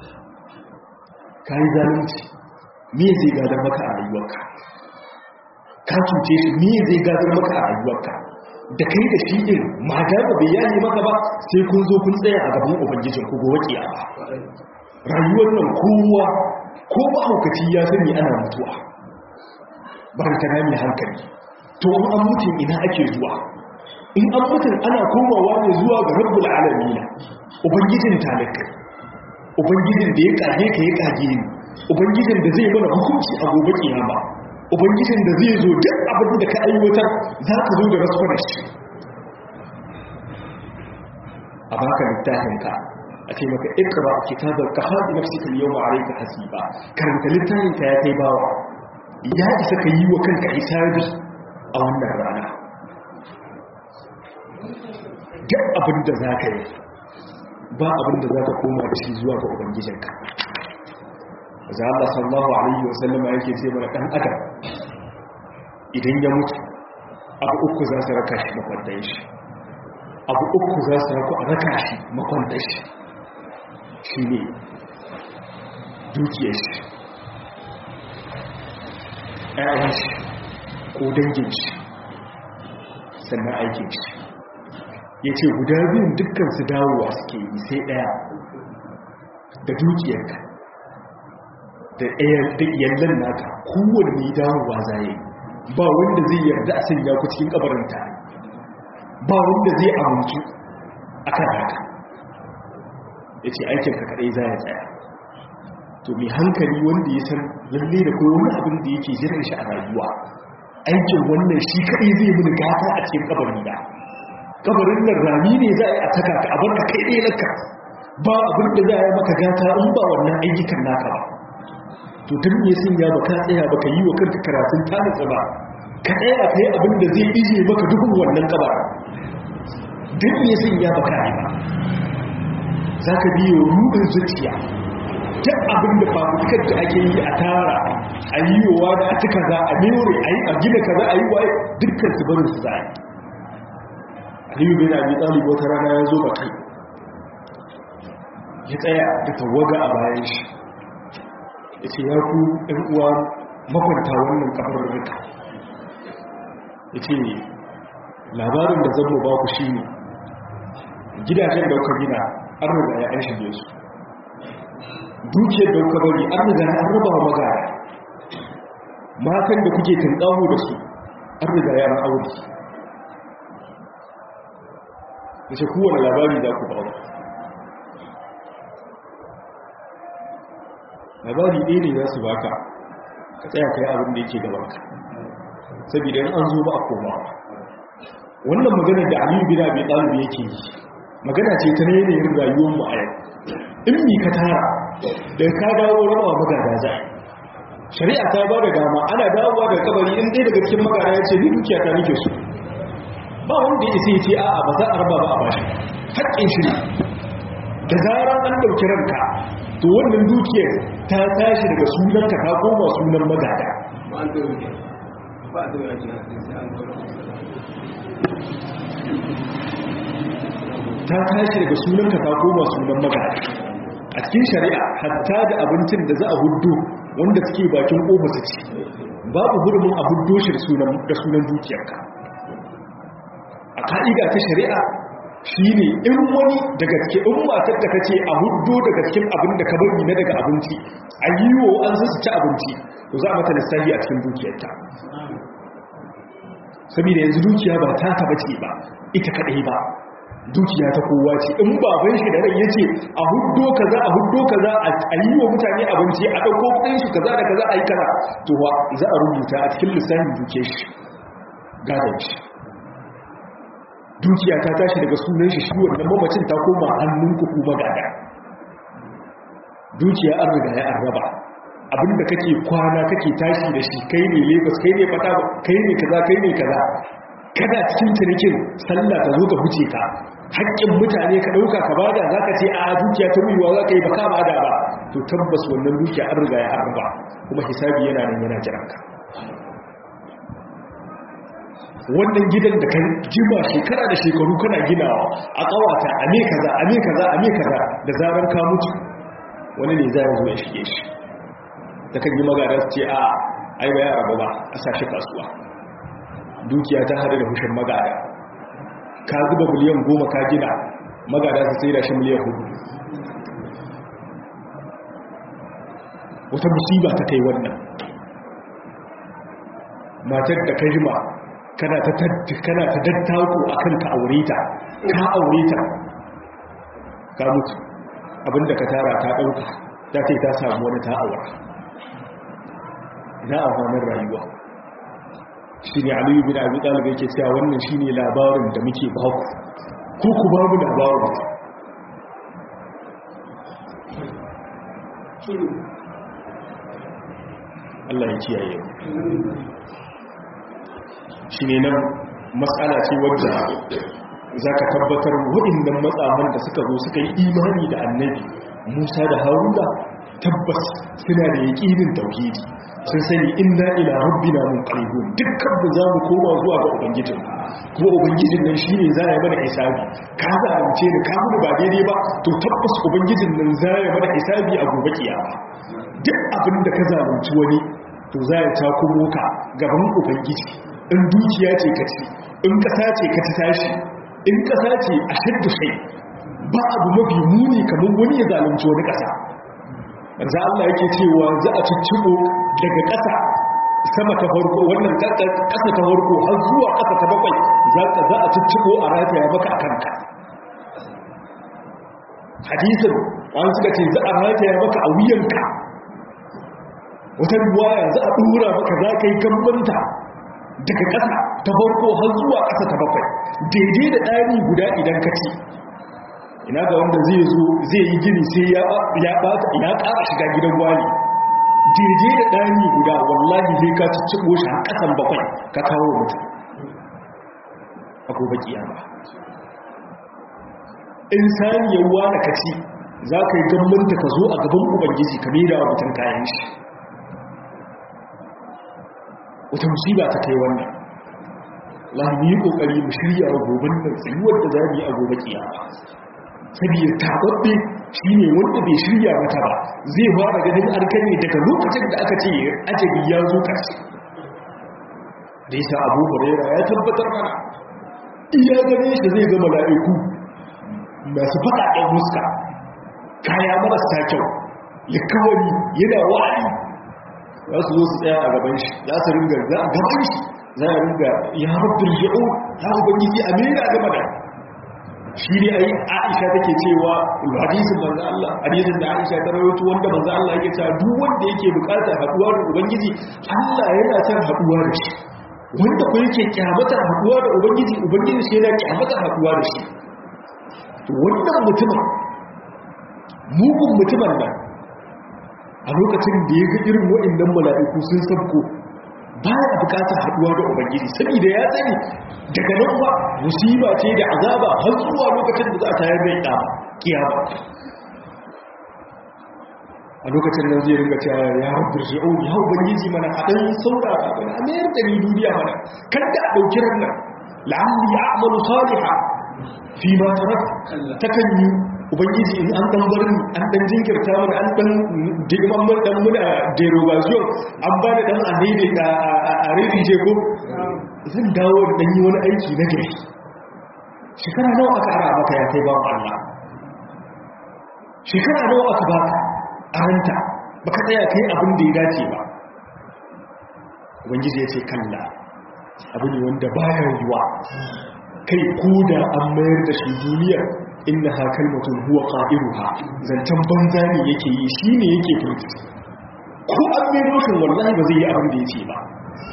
A: kai zalunci me zai gadar maka a rayuwarka ka cuce shi me zai gadar maka a rayuwarka da kai da shi din ma da ba bayani maka ba sai kun zo kun tsaya a gaban ubangijin ku gobe kiyama rayuwar nan kowa ko ba haukaci ya sani ana mutuwa barka na mai hankali to in an mutum ina ake zuwa in an mutum ana komawa ne zuwa ga rabbul alamin ubangijin talakai ubangijin da ya kage ka ya kage ni ubangijin da zai mana hukunci a gobe kiyama ubangijin da zai zo duk abin da ka aiwatar za ka zo da rasuwar shi a baka littafin ka a ce maka ikra kitabar ka haɗi nafsika yau ma'araika hasiba karanta littafin ka ya kai bawa ya isa ka yi wa kanka hisabi a wannan rana duk abin da za ka yi ba abin da za ka koma da shi zuwa ga ubangijinka za Allah sallallahu alaihi wasallama yake ce mana ɗan adam idan ya mutu abu uku za su raka shi makwantar shi abu uku za su raka shi makwantar shi shi ne dukiyar shi ‘ya'yan shi ko dangin shi sannan aikin shi ya ce guda biyun dukkan su dawowa suke yi sai ɗaya da dukiyarka da iyallan naka kowanne dawowa za yi ba wanda zai yarda a sanya ku cikin kabarin tare ba wanda zai amintu a kan haka ya ce aikinka kaɗai za ya tsaya to mai hankali wanda ya san lalle da koyo wani abin da yake jiran shi a rayuwa aikin wannan shi kaɗai zai mini gata a cikin kabarin da kabarin nan rami ne za a yi a saka ka abar ka kai ɗaya laka ba abin da za a yi maka gata in ba wannan ayyukan naka ba to tun ya sun ya baka tsaya baka yi wa kanka karatun tanitsa ba ka tsaya ka yi abin da zai ije maka duhun wannan kabar duk ya sun ya baka yi ba za ka biyo rubin zuciya duk abin da fafutukar da ake yi a tara a yi wa da a ci kaza a mere a yi a gina kaza a yi wa dukkan su barin su za a yi aliyu bin abi talib wata rana ya zo ba kai ya tsaya da tawaga a bayan shi ya ce ya ku ɗan uwa makwanta wannan kafar rika ya ce labarin da zan ba ku shi ne gidajen da kuka gina an riga ya an shige su dukiyar da kuka bari an riga an raba wa magana matan da kuke tunɗaho da su an riga ya aure da shi kowane labari za ku bawa labari ɗaya ne za su baka ka tsaya ka yi abin da yake gabanka saboda yin an zo ba a komawa wannan maganar da aliyu bin abi talib yake yi magana ce ta yanayin rayuwar mu a yau in mi ka tara da ka dawo rawa magada za shari'a ta ba da dama ana dawowa da kabari in ɗaya daga cikin magana ya ce ni dukiya ta nake so ba wanda ya sai ce a'a ba za a raba ba a bashi haƙƙin shi ne da zarar an ɗauki ranka to wannan dukiyar ta tashi daga sunanka ta koma sunan magada ta tashi daga sunanka ta koma sunan magada a cikin shari'a hatta da abincin da za a hudu wanda suke bakin ƙofa su ci babu hurumin a hudu shi da sunan dukiyarka a ka'ida ta shari'a shi ne in wani daga cikin in matar da ka ce a hudu daga cikin abin da ka bari na daga abinci a yi wa an su ci abinci to za a mata lissafi a cikin dukiyarta saboda yanzu dukiya ba ta taba ce ba ita kaɗai ba dukiya ta kowa ce in baban shi da rai ya ce a hudu kaza a hudu kaza a yi wa mutane abinci a ɗauko kuɗin shi kaza da kaza a yi kaza to wa za a rubuta a cikin lissafin dukiyar shi gadon shi dukiya ta tashi daga sunan shi shi wannan mamacin ta koma hannun ku kuma gada dukiya an riga ya arraba abinda kake kwana kake tashi da shi kai ne Lagos kai ne fata kai ne kaza kai ne kaza kada cikin cinikin sallah ta zo ta huce ka haƙƙin mutane ka ɗauka ka bada za ka ce a dukiya ta wuyuwa za ka yi baka bada ba to tabbas wannan dukiya an riga ya arraba kuma hisabi yana nan yana jiranka wannan gidan da kan jima shekara da shekaru kana ginawa a kawata a me kaza a me kaza a me kaza da zaran ka mutu wani ne zai zo ya shige shi da kan yi magana su ce a ai ba ya rabu ba a sashi kasuwa dukiya ta hada da hushin magada ka zuba miliyan goma ka gina magada su sai da shi miliyan hudu wata musiba ta kai wannan matar da ka jima kana ta kana ta dattako akan ka aure ta ka aure ta ka mutu abinda ka tara ta dauka ta ce ta samu wani ta aura ina amfanin rayuwa shine aliyu bin abi talib yake cewa wannan shine labarin da muke ba ku ko ku ba mu labarin Allah ya kiyaye shi ne nan matsala ce wadda za ka tabbatar waɗannan matsaman da suka zo suka yi imani da annabi musa da haruna tabbas suna da yaƙinin tauhidi sun sani inna ila rabbina munqalibun dukkan da zamu koma zuwa ga ubangijin kuma ubangijin nan shine za ya mana hisabi ka zalunce ni ka mu ba daidai ba to tabbas ubangijin nan za ya mana hisabi a gobe kiyama duk abin da ka zalunci wani to za ya takumo ka gaban ubangiji in dukiya ce ka ci in kasa ce ka ci tashi in kasa ce a shaddu shai ba abu mafi muni kamar wani ya zalunci wani kasa za Allah yake cewa za a cicciɓo daga ƙasa sama ta farko wannan ƙasa ta farko har zuwa ƙasa ta bakwai za a cicciɓo a rataya maka a kanka hadisin wani suka ce za a rataya maka a wuyanka wata ruwaya za a ɗura maka za ka yi gambanta daga ƙasa ta farko har zuwa ƙasa ta bakwai daidai da ɗari guda idan ka ci ina ga wanda zai zo zai yi gini sai ya ƙara shiga gidan wani daidai da ɗani guda wallahi zai ka cicciɓo shi a ƙasan bakwai ka kawo mutum a gobe kiyama in saniyar wani ka ci za ka yi gammanta ka zo a gaban ubangiji ka mera wa mutum kayan shi wata musiba ta kai wannan Allah mu yi kokari mu shirya wa goben nan tsayuwar da za mu yi a gobe kiyama saboda tababbe shine wanda bai shirya mata ba zai fara ganin arkane daga lokacin da aka ce ajabi ya zo karshe da yasa Abu Hurairah ya tabbatar mana iya gane shi zai ga mala'iku masu faɗa ɗan muska kaya marasa kyau ya kawai yana wa'ani za su zo su tsaya a gaban shi za su ringa za a gaban shi za a ringa ya rabbin ji'o ya ubangiji a mera gaba da shi ne ai aisha take cewa hadisin manzo Allah hadisin da aisha ta rawaito wanda manzo Allah yake cewa duk wanda yake bukatar haduwa da ubangiji Allah yana son haduwa da shi wanda ko yake kyamata haduwa da ubangiji ubangiji shi yana kyamata haduwa da shi to wannan mutumin mugun mutumin nan a lokacin da ya ga irin waɗannan mala'iku sun sabko ba ya bukatar haduwa da ubangiji saboda ya tsani daga nan ba musiba ce da azaba har zuwa lokacin da za a tayar da ita kiyama a lokacin nan zai ringa cewa ya rabbir shi'un ya ubangiji mana a dan saurara mana a mayar da ni duniya mana kan da a ɗauki rannan la'alli ya amalu saliha fi ma tarak takan yi ubangiji in an dan bar an dan jinkirta mana an dan digman mun dan muna derogation an ba da dan annabi da a refi je ko zan dawo dan yi wani aiki na gari shekara nawa aka ara maka ya kai babu Allah shekara nawa aka baka aranta baka tsaya kai abin da ya dace ba ubangiji ya ce kalla abu ne wanda baya yiwa kai koda an mayar da shi duniyar innaha kalmatun huwa qa'iruha zancan banza ne yake yi shine yake furta ko an mai roshin wallahi ba zai yi abin da yake ba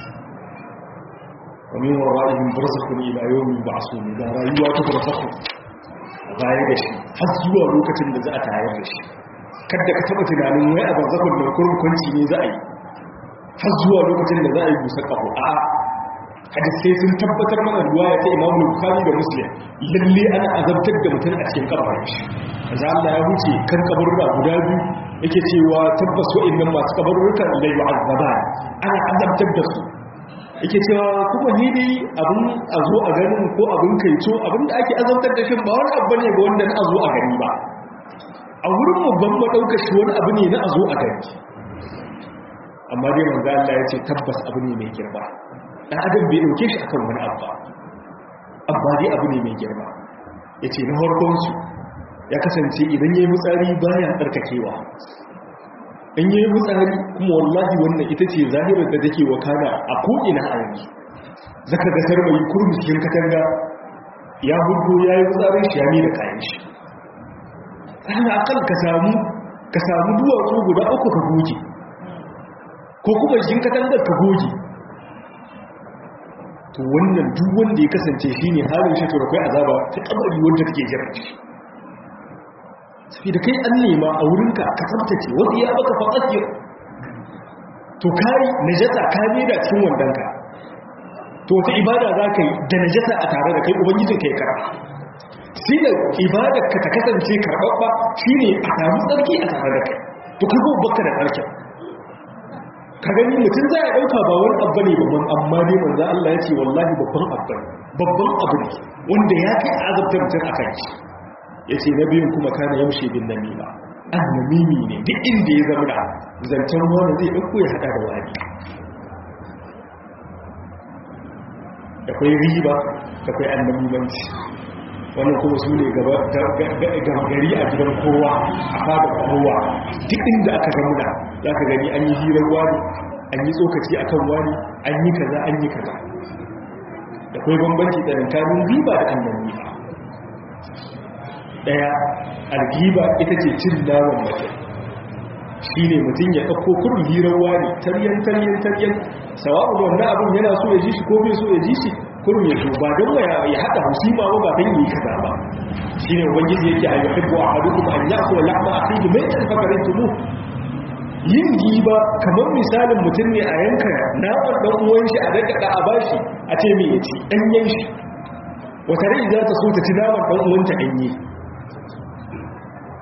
A: ومن ورائهم برزخ الى يوم يبعثون da rayuwa ta barzakhu baya da shi har zuwa lokacin da za a tayar da shi kada ka taba tunanin wai a barzakhun nan kurkunci ne za a yi har zuwa lokacin da za a yi busa kaho a hadisai sun tabbatar mana ruwaya ta Imam Bukhari da Muslim lalle ana azabtar da mutum a cikin kabarin shi azza Allah ya huce kan kaburra guda biyu yake cewa tabbas wa'annan masu kaburruka la yu'azzaba ana azabtar da su yake cewa kuma ni dai abin a zo a ganin ko abin kaito abin da ake azabtar da shi ba wani abu ne ba wanda na a zo a gani ba a wurin mu ban madaukar shi wani abu ne na a zo a gani amma dai manzo Allah ya ce tabbas abu ne mai girma dan adam bai dauke shi akan wani abu ba amma dai abu ne mai girma yace na farkon su ya kasance idan yayi mutsari baya tsarkakewa in yayi mutsari kuma wallahi wannan ita ce zahirar da take wakana a ko ina a yanzu zaka ga sarmai kurmi cikin katanga ya hudu yayi mutsarin shi ya mi da kayan shi kana akal ka samu ka samu duwatsu guda uku ka goge ko kuma cikin katangar ka goge to wannan duk wanda ya kasance shine halin shi to akwai azaba ta kabari wanda take jira shi saboda kai an nema a wurinka ka tsabtace wasu ya baka fatsakiyar to kai najasa ka ne da cikin wandanka to ta ibada za ka yi da najasa a tare da kai ubangijin kai karba sai da ibadar ka ta kasance karɓaɓɓa shine a samu tsarki a tare da kai to kai ko baka da tsarkin ka gani mutum za a ɗauka ba wani abu ne babban amma dai manzo Allah ya ce wallahi babban abu ne babban abu ne wanda ya kai azabtar mutum a kan shi ya ce na biyun kuma kana yaushe bin namima an namimi ne duk inda ya zama da zancen wani zai ɗauko ya haɗa da wani da kwai riba da kwai annamimanci wannan kuma su ne gaba gari a gidan kowa a fada kowa duk inda aka gamuna za ka gani an yi hirar wani an yi tsokaci a kan wani an yi kaza an yi kaza da kwai bambanci tsakankanin riba da annabi daya algiba ita ce cin naman mace shi ne mutum ya ɗauko kurin hirar wani taryan taryan taryan sawa'un wannan abin yana so ya ji shi ko bai so ya ji shi kurum ya so ba don ya haɗa husima ba ba don yi kaza ba shi ne ubangiji yake a yi hibbu a hadu kuma an yaku wa la'ama a kai mai ɗan fakarin tumu yin giba kamar misalin mutum ne a yanka naman ɗan uwan shi a daga a bashi a ce mai ya ci ɗanyen shi wata rai za ta so ta ci naman ɗan uwanta ɗanye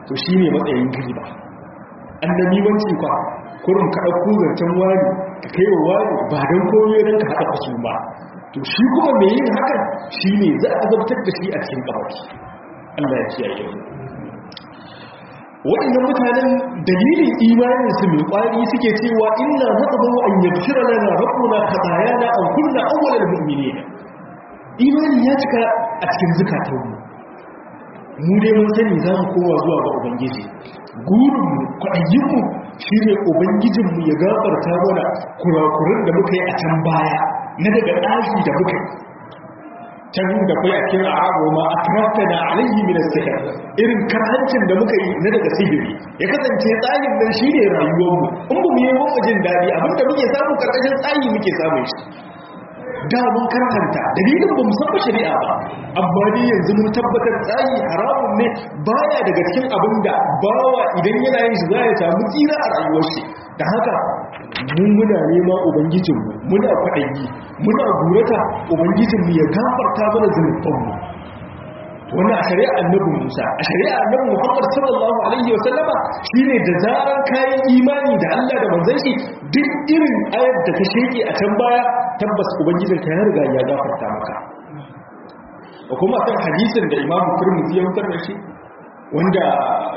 A: to shi ne matsayin giba annamimanci kwa kurin ka ɗauko zancen wani ka kai wa wani ba don komai don ka haɗa kasu ba to shi kuma mai yin hakan shi ne za a zabtar da shi a cikin ƙabaki Allah ya kiyaye mu waɗannan mutanen dalilin imanin su mai ƙwari suke cewa inna naqbalu an yaghfira lana rabbuna khatayana an kunna awwalal mu'minin imani ya cika a cikin zukatanmu mu dai mun sani za mu kowa zuwa ga ubangiji gurinmu kwaɗayyinmu shi ne ubangijinmu ya gafarta mana kurakurin da muka yi a can baya na daga ɗashi da muka yi can da kai a kira abu ma a karanta na alayhi min sihir irin karhancin da muka yi na daga sihiri ya kasance tsayin nan shi ne rayuwarmu in ba mu yi wa jin daɗi abinda muke samu karkashin tsayi muke samun shi da mun karanta dalilin ba mu san shari'a ba amma ne yanzu mun tabbatar tsayi haramun ne baya daga cikin abin da bawa idan yana yin shi za ya samu tsira a rayuwar shi da haka mun muna nema ubangijinmu muna kwaɗayi muna gurata ubangijinmu ya gafarta mana zunubanmu wannan a shari'a annabi Musa a shari'a annabi Muhammad sallallahu alaihi wa sallama shine da zaran kayan imani da Allah da manzon shi duk irin ayar da ka sheke a can baya tabbas ubangijin ka ya riga ya gafarta maka da kuma kan hadisin da Imam Tirmidhi ya fitar da shi wanda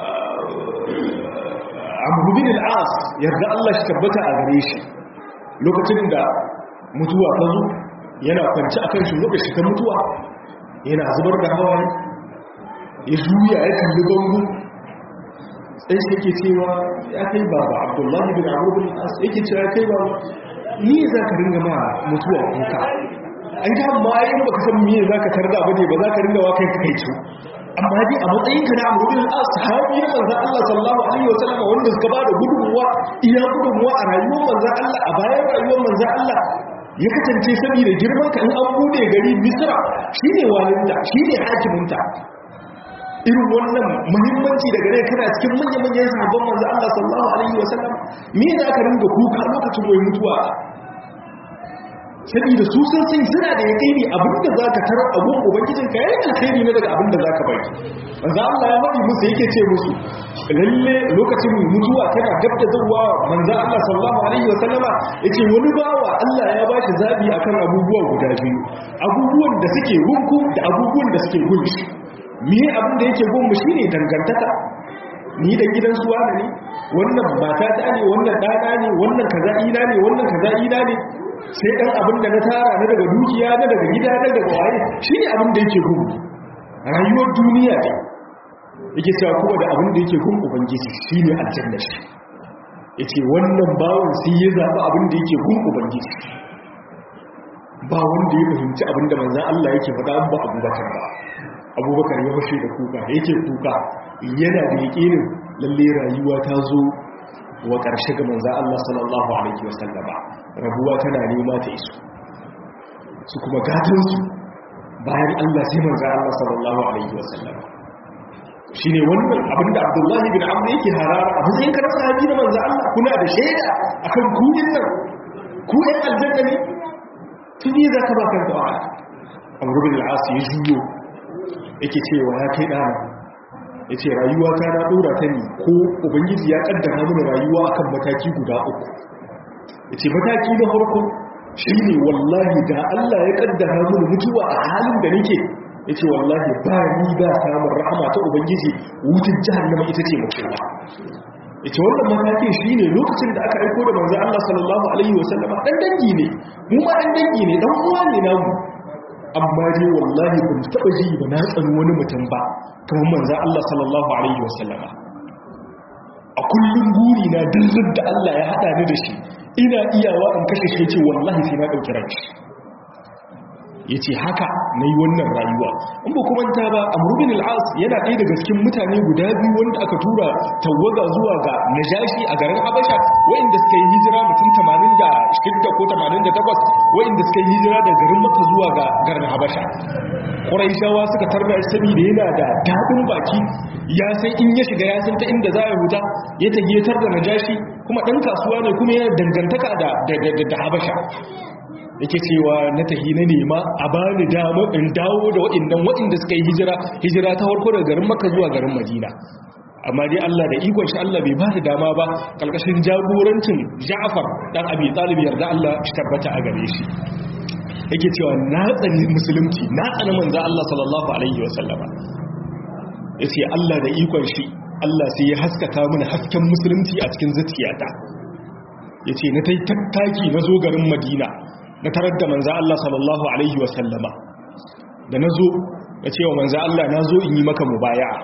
A: Abu bin al-As yarda Allah shi tabbata a gare shi lokacin da mutuwa ta zo yana kwanci akan shi lokacin ta mutuwa yana zubar da hawaye ya juya ya kalli bangu sai shi yake cewa ya kai baba abdullahi bin abubuwan as yake cewa ya kai baba ni za ka ringa ma mutuwa kuka an ji amma yin baka san miye za ka tarda ba ne ba za ka ringa wa kai kai cu amma dai a matsayin ka na amurin as sahabi na manzan Allah sallallahu alaihi wasallam wanda suka ba da gudunmuwa iya gudunmuwa a rayuwar manzan Allah a bayan rayuwar manzan Allah ya kasance saboda girman ka in an bude gari misra shine walinta shine hakiminta irin wannan muhimmanci daga ne kana cikin manyan manyan sahabban manzo Allah sallallahu alaihi wasallam me za ka ringa kuka lokacin wai mutuwa saboda su sun san suna da yaƙini abinda za ka tarar abun ubangijin ka yayin alkhairi ne daga abinda za ka bari manzo Allah ya faɗi musu yake ce musu lalle lokacin mutuwa tana gab da zuwa manzo Allah sallallahu alaihi wasallama yace wani bawa Allah ya bashi zabi akan abubuwa guda biyu abubuwan da suke gunku da abubuwan da suke gunshi me abin da yake gunmu shine dangantaka ni da gidan suwa ne wannan mata ta ne wannan dana ne wannan kaza ina ne wannan kaza ina ne sai dan abin da na tara na daga dukiya na daga gida na daga waye shine abin da yake gunmu rayuwar duniya ce yake cewa kuma da abin da yake gun ubangiji shine aljanna shi yace wannan bawon sai ya zaba abin da yake gun ubangiji ba wanda ya fahimci abin da manzon Allah yake faɗa ba Abubakar ba Abubakar ya fashe da kuka yake kuka yana da yakinin lalle rayuwa ta zo wa ƙarshe ga manzon Allah sallallahu alaihi wasallama rabuwa tana nema ta iso su kuma gatan su bayan Allah sai manzon Allah sallallahu alaihi wasallama shi ne wannan abinda abdullahi bin abu yake harara a matsayin kanar sahabi na manzan Allah kuna da shaida a kan kuyin nan ku ɗan aljanna ne tun yi za ka ba kan dawa amurbin al'asu ya juyo yake cewa ya kai ɗana ya ce rayuwa ta na ɗora ta ne ko ubangiji ya ƙaddara mana rayuwa akan mataki guda uku ya ce mataki na farko shi ne wallahi da Allah ya ƙaddara mana mutuwa a halin da nake ya ce wallahi ba ni ba samun rahama ta ubangiji wutin jihannama ita ce makoma ya ce wannan matakin shi ne lokacin da aka aiko da manzan Allah sallallahu Alaihi wasallama ɗan dangi ne mu ma ɗan dangi ne ɗan uwa ne namu amma dai wallahi ban taɓa ji ba na tsani wani mutum ba kamar manzan Allah sallallahu Alaihi wasallama a kullum guri na dillin da Allah ya haɗa ni da shi ina iyawa in kashe shi ce wallahi sai na ɗauki ranci ya ce haka na yi wannan rayuwa in ba kuma ta ba a murubin al'as yana ɗaya daga cikin mutane guda biyu wanda aka tura tawaga zuwa ga najashi a garin habasha wa'inda suka yi hijira mutum 86 ko 88 wa'inda suka yi hijira da garin maka zuwa ga garin habasha ƙuraishawa suka tarda sani da yana da daɗin baki ya san in ya shiga ya san ta inda za a huta ya tahiyatar da najashi kuma ɗan kasuwa ne kuma yana dangantaka da habasha yake cewa na tahi na nema a bani dama in dawo da waɗannan waɗanda suka yi hijira hijira ta farko daga garin makka zuwa garin madina a amma dai Allah da ikon shi Allah bai ba da dama ba kalkashin jagorancin Ja'far dan Abi Talib yarda Allah shi tabbata a gare shi yake cewa na tsani musulunci na tsani manzo Allah sallallahu alaihi wasallama yace Allah da ikon shi Allah sai ya haskaka mini hasken musulunci a cikin zuciyata yace na tai tattaki na zo garin Madina na tarar da manzo Allah sallallahu alaihi wasallama da nazo ya ce wa manzo Allah na zo in yi maka mubaya'a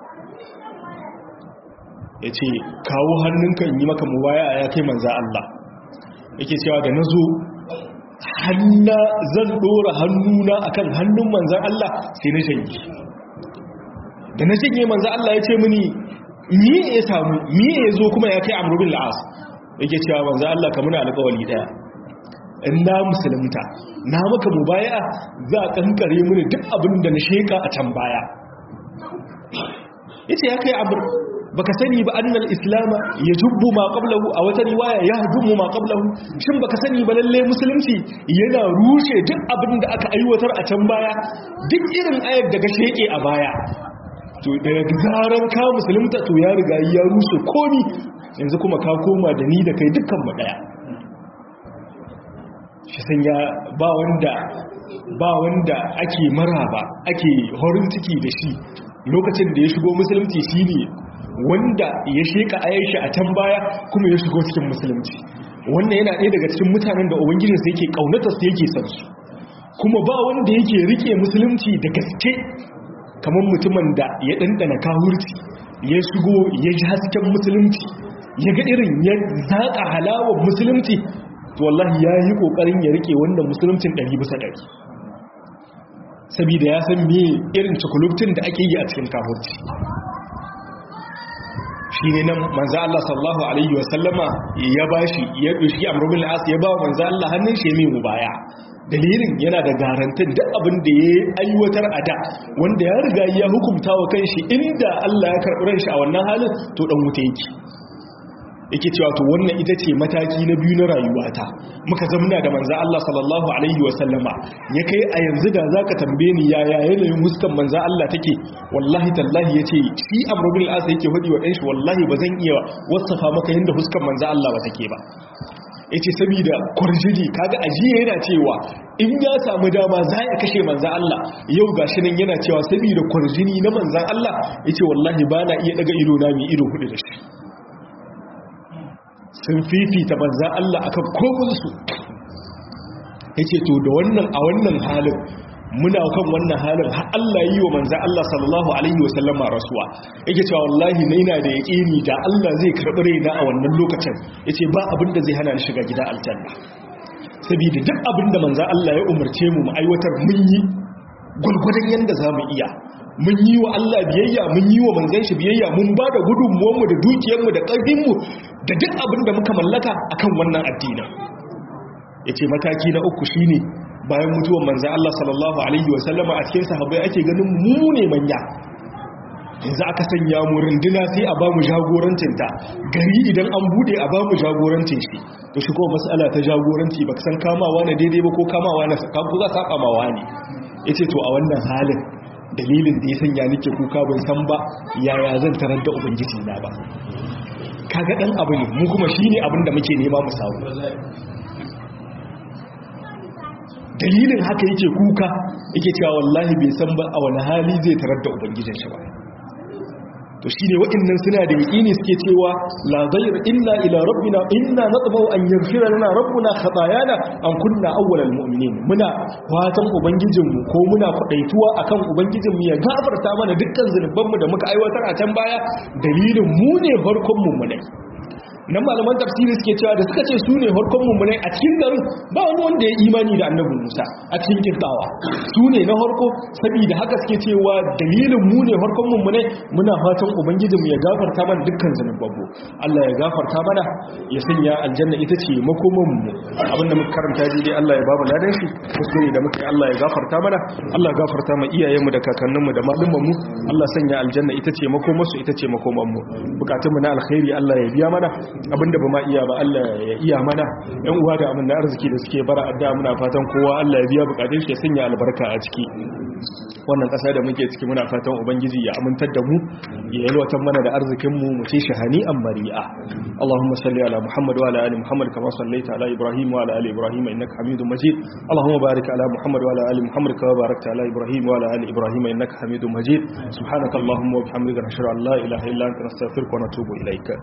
A: ya ce kawo hannunka in yi maka mubaya'a ya kai manzo Allah yake cewa da nazo hanna zan dora hannuna akan hannun manzan Allah sai na shanye da na shanye manzan Allah ya ce mini miye ya samu miye ya zo kuma ya kai amurbin la'as yake cewa manzan Allah ka muna alƙawali daya in na musulunta na maka mubaya za a kankare mini duk abin da na sheka a can baya yace ya kai abin baka sani ba annal islam ya jubbu ma qablahu a wata riwaya ya hujummu ma qablahu shin baka sani ba lalle musulunci yana rushe duk abin da aka aiwatar a can baya duk irin ayar da ka sheke a baya to daga zaran ka musulunta to ya riga ya rushe komi yanzu kuma ka koma da ni da kai dukkan mu daya shi sanya ba wanda ba wanda ake maraba ake horin ciki da shi lokacin da ya shigo musulunci shine wanda ya sheka ayyashi a can baya kuma ya shigo cikin musulunci wannan yana ɗaya daga cikin mutanen da ubangijinsa yake kaunatar su yake san su kuma ba wanda yake rike musulunci da gaske kamar mutumin da ya ɗanɗana kahurci ya shigo ya ji hasken musulunci ya ga irin ya zaƙa halawar musulunci to wallahi ya yi ƙoƙarin ya rike wanda musuluncin ɗari bisa ɗari saboda ya san me irin cikulubtin da ake yi a cikin kahurci shi ne nan manza Allah sallallahu Alaihi wasallama ya ba shi ya ɗushi amurbin al'as ya ba wa manza Allah hannun shi mai mubaya dalilin yana da garantin duk abin da ya aiwatar a da wanda ya riga ya hukumta wa kanshi inda Allah ya karɓi ran shi a wannan halin to ɗan wuta yake yake cewa to wannan ita ce mataki na biyu na rayuwata muka zamna da manza Allah sallallahu alaihi wa sallama ya kai a yanzu da zaka tambaye ni yaya yanayin huskan manza Allah take wallahi tallahi yace shi Amr bin al-As yake fadi wa ɗanshi wallahi bazan iya wasafa maka yanda huskan manza Allah ba take ba yace saboda kurjini kaga ajiye yana cewa in ya samu dama za ya kashe manza Allah yau gashi nan yana cewa saboda kurjini na manzan Allah yace wallahi bana iya daga ido na mi ido hudu da shi sun fifita banzan Allah akan komunsu ya ce to da wannan a wannan halin muna kan wannan halin har Allah yi wa manzan Allah sallallahu Alaihi wasallama rasuwa yake cewa wallahi na yana da yaƙini da Allah zai karɓi raina a wannan lokacin ya ce ba abin da zai hana ni shiga gida aljanna saboda duk abin da manzan Allah ya umarce mu mu aiwatar mun yi gwalgwadon yadda za mu iya mun yi wa Allah biyayya mun yi wa manzan shi biyayya mun ba da gudunmuwanmu da dukiyarmu da ƙarfinmu da duk abin da muka mallaka akan wannan addina ya ce mataki na uku shine bayan mutuwan manzan Allah sallallahu Alaihi wasallama a cikin sahabai ake ganin mu ne manya yanzu aka sanya mu runduna sai a ba mu jagorancinta gari idan an bude a ba mu jagorancin shi to shi kuma mas'ala ta jagoranci ba san kamawa na daidai ba ko kamawa na ko za saba mawa ne yace to a wannan halin dalilin da ya sanya nake kuka ban san ba yaya zan tarar da ubangiji na ba kaga dan abu ne mu kuma shine abin da muke nema mu samu dalilin haka yake kuka yake cewa wallahi bai san ba a wani hali zai tarar da ubangijin shi ba to shine waɗannan suna da yaƙini suke cewa la ghayr illa ila rabbina inna natbu an yaghfira lana rabbuna khatayana an kunna awwalal mu'minin muna fatan ubangijinmu ko muna kwadaituwa akan ubangijinmu ya gafarta mana dukkan zunubanmu da muka aiwatar a can baya dalilin mu ne farkon mummunai nan malaman tafsiri suke cewa da suka ce su ne harkon mummunai a cikin garin ba wani wanda ya imani da annabi musa a cikin kirtawa su ne na harko saboda haka suke cewa dalilin mu ne harkon mummunai muna fatan ubangijin mu ya gafarta mana dukkan zanubabbu Allah ya gafarta mana ya sanya aljanna ita ce makoman mu abinda muka karanta daidai Allah ya babu ladan shi kuskure da muka Allah ya gafarta mana Allah ya gafarta ma iyayen mu da kakannin mu da malumman mu Allah sanya aljanna ita ce makoman su ita ce makoman mu bukatun mu na alkhairi Allah ya biya mana
B: abinda ba ma iya ba Allah ya iya mana yan uwa da amin arziki da suke bara addu'a muna fatan kowa Allah ya biya bukatun shi ya sanya albarka a ciki wannan kasa da muke ciki muna fatan ubangiji ya amintar da mu ya yalwatar mana da arzikin mu mu ci shahani an mari'a Allahumma salli ala Muhammad wa ala ali Muhammad kama sallaita ala Ibrahim wa ala ali Ibrahim innaka Hamidum Majid Allahumma barik ala Muhammad wa ala ali Muhammad kama barakta ala Ibrahim wa ala ali Ibrahim innaka Hamidum Majid subhanakallahumma wa bihamdika nashhadu an la ilaha illa anta nastaghfiruka wa natubu ilayk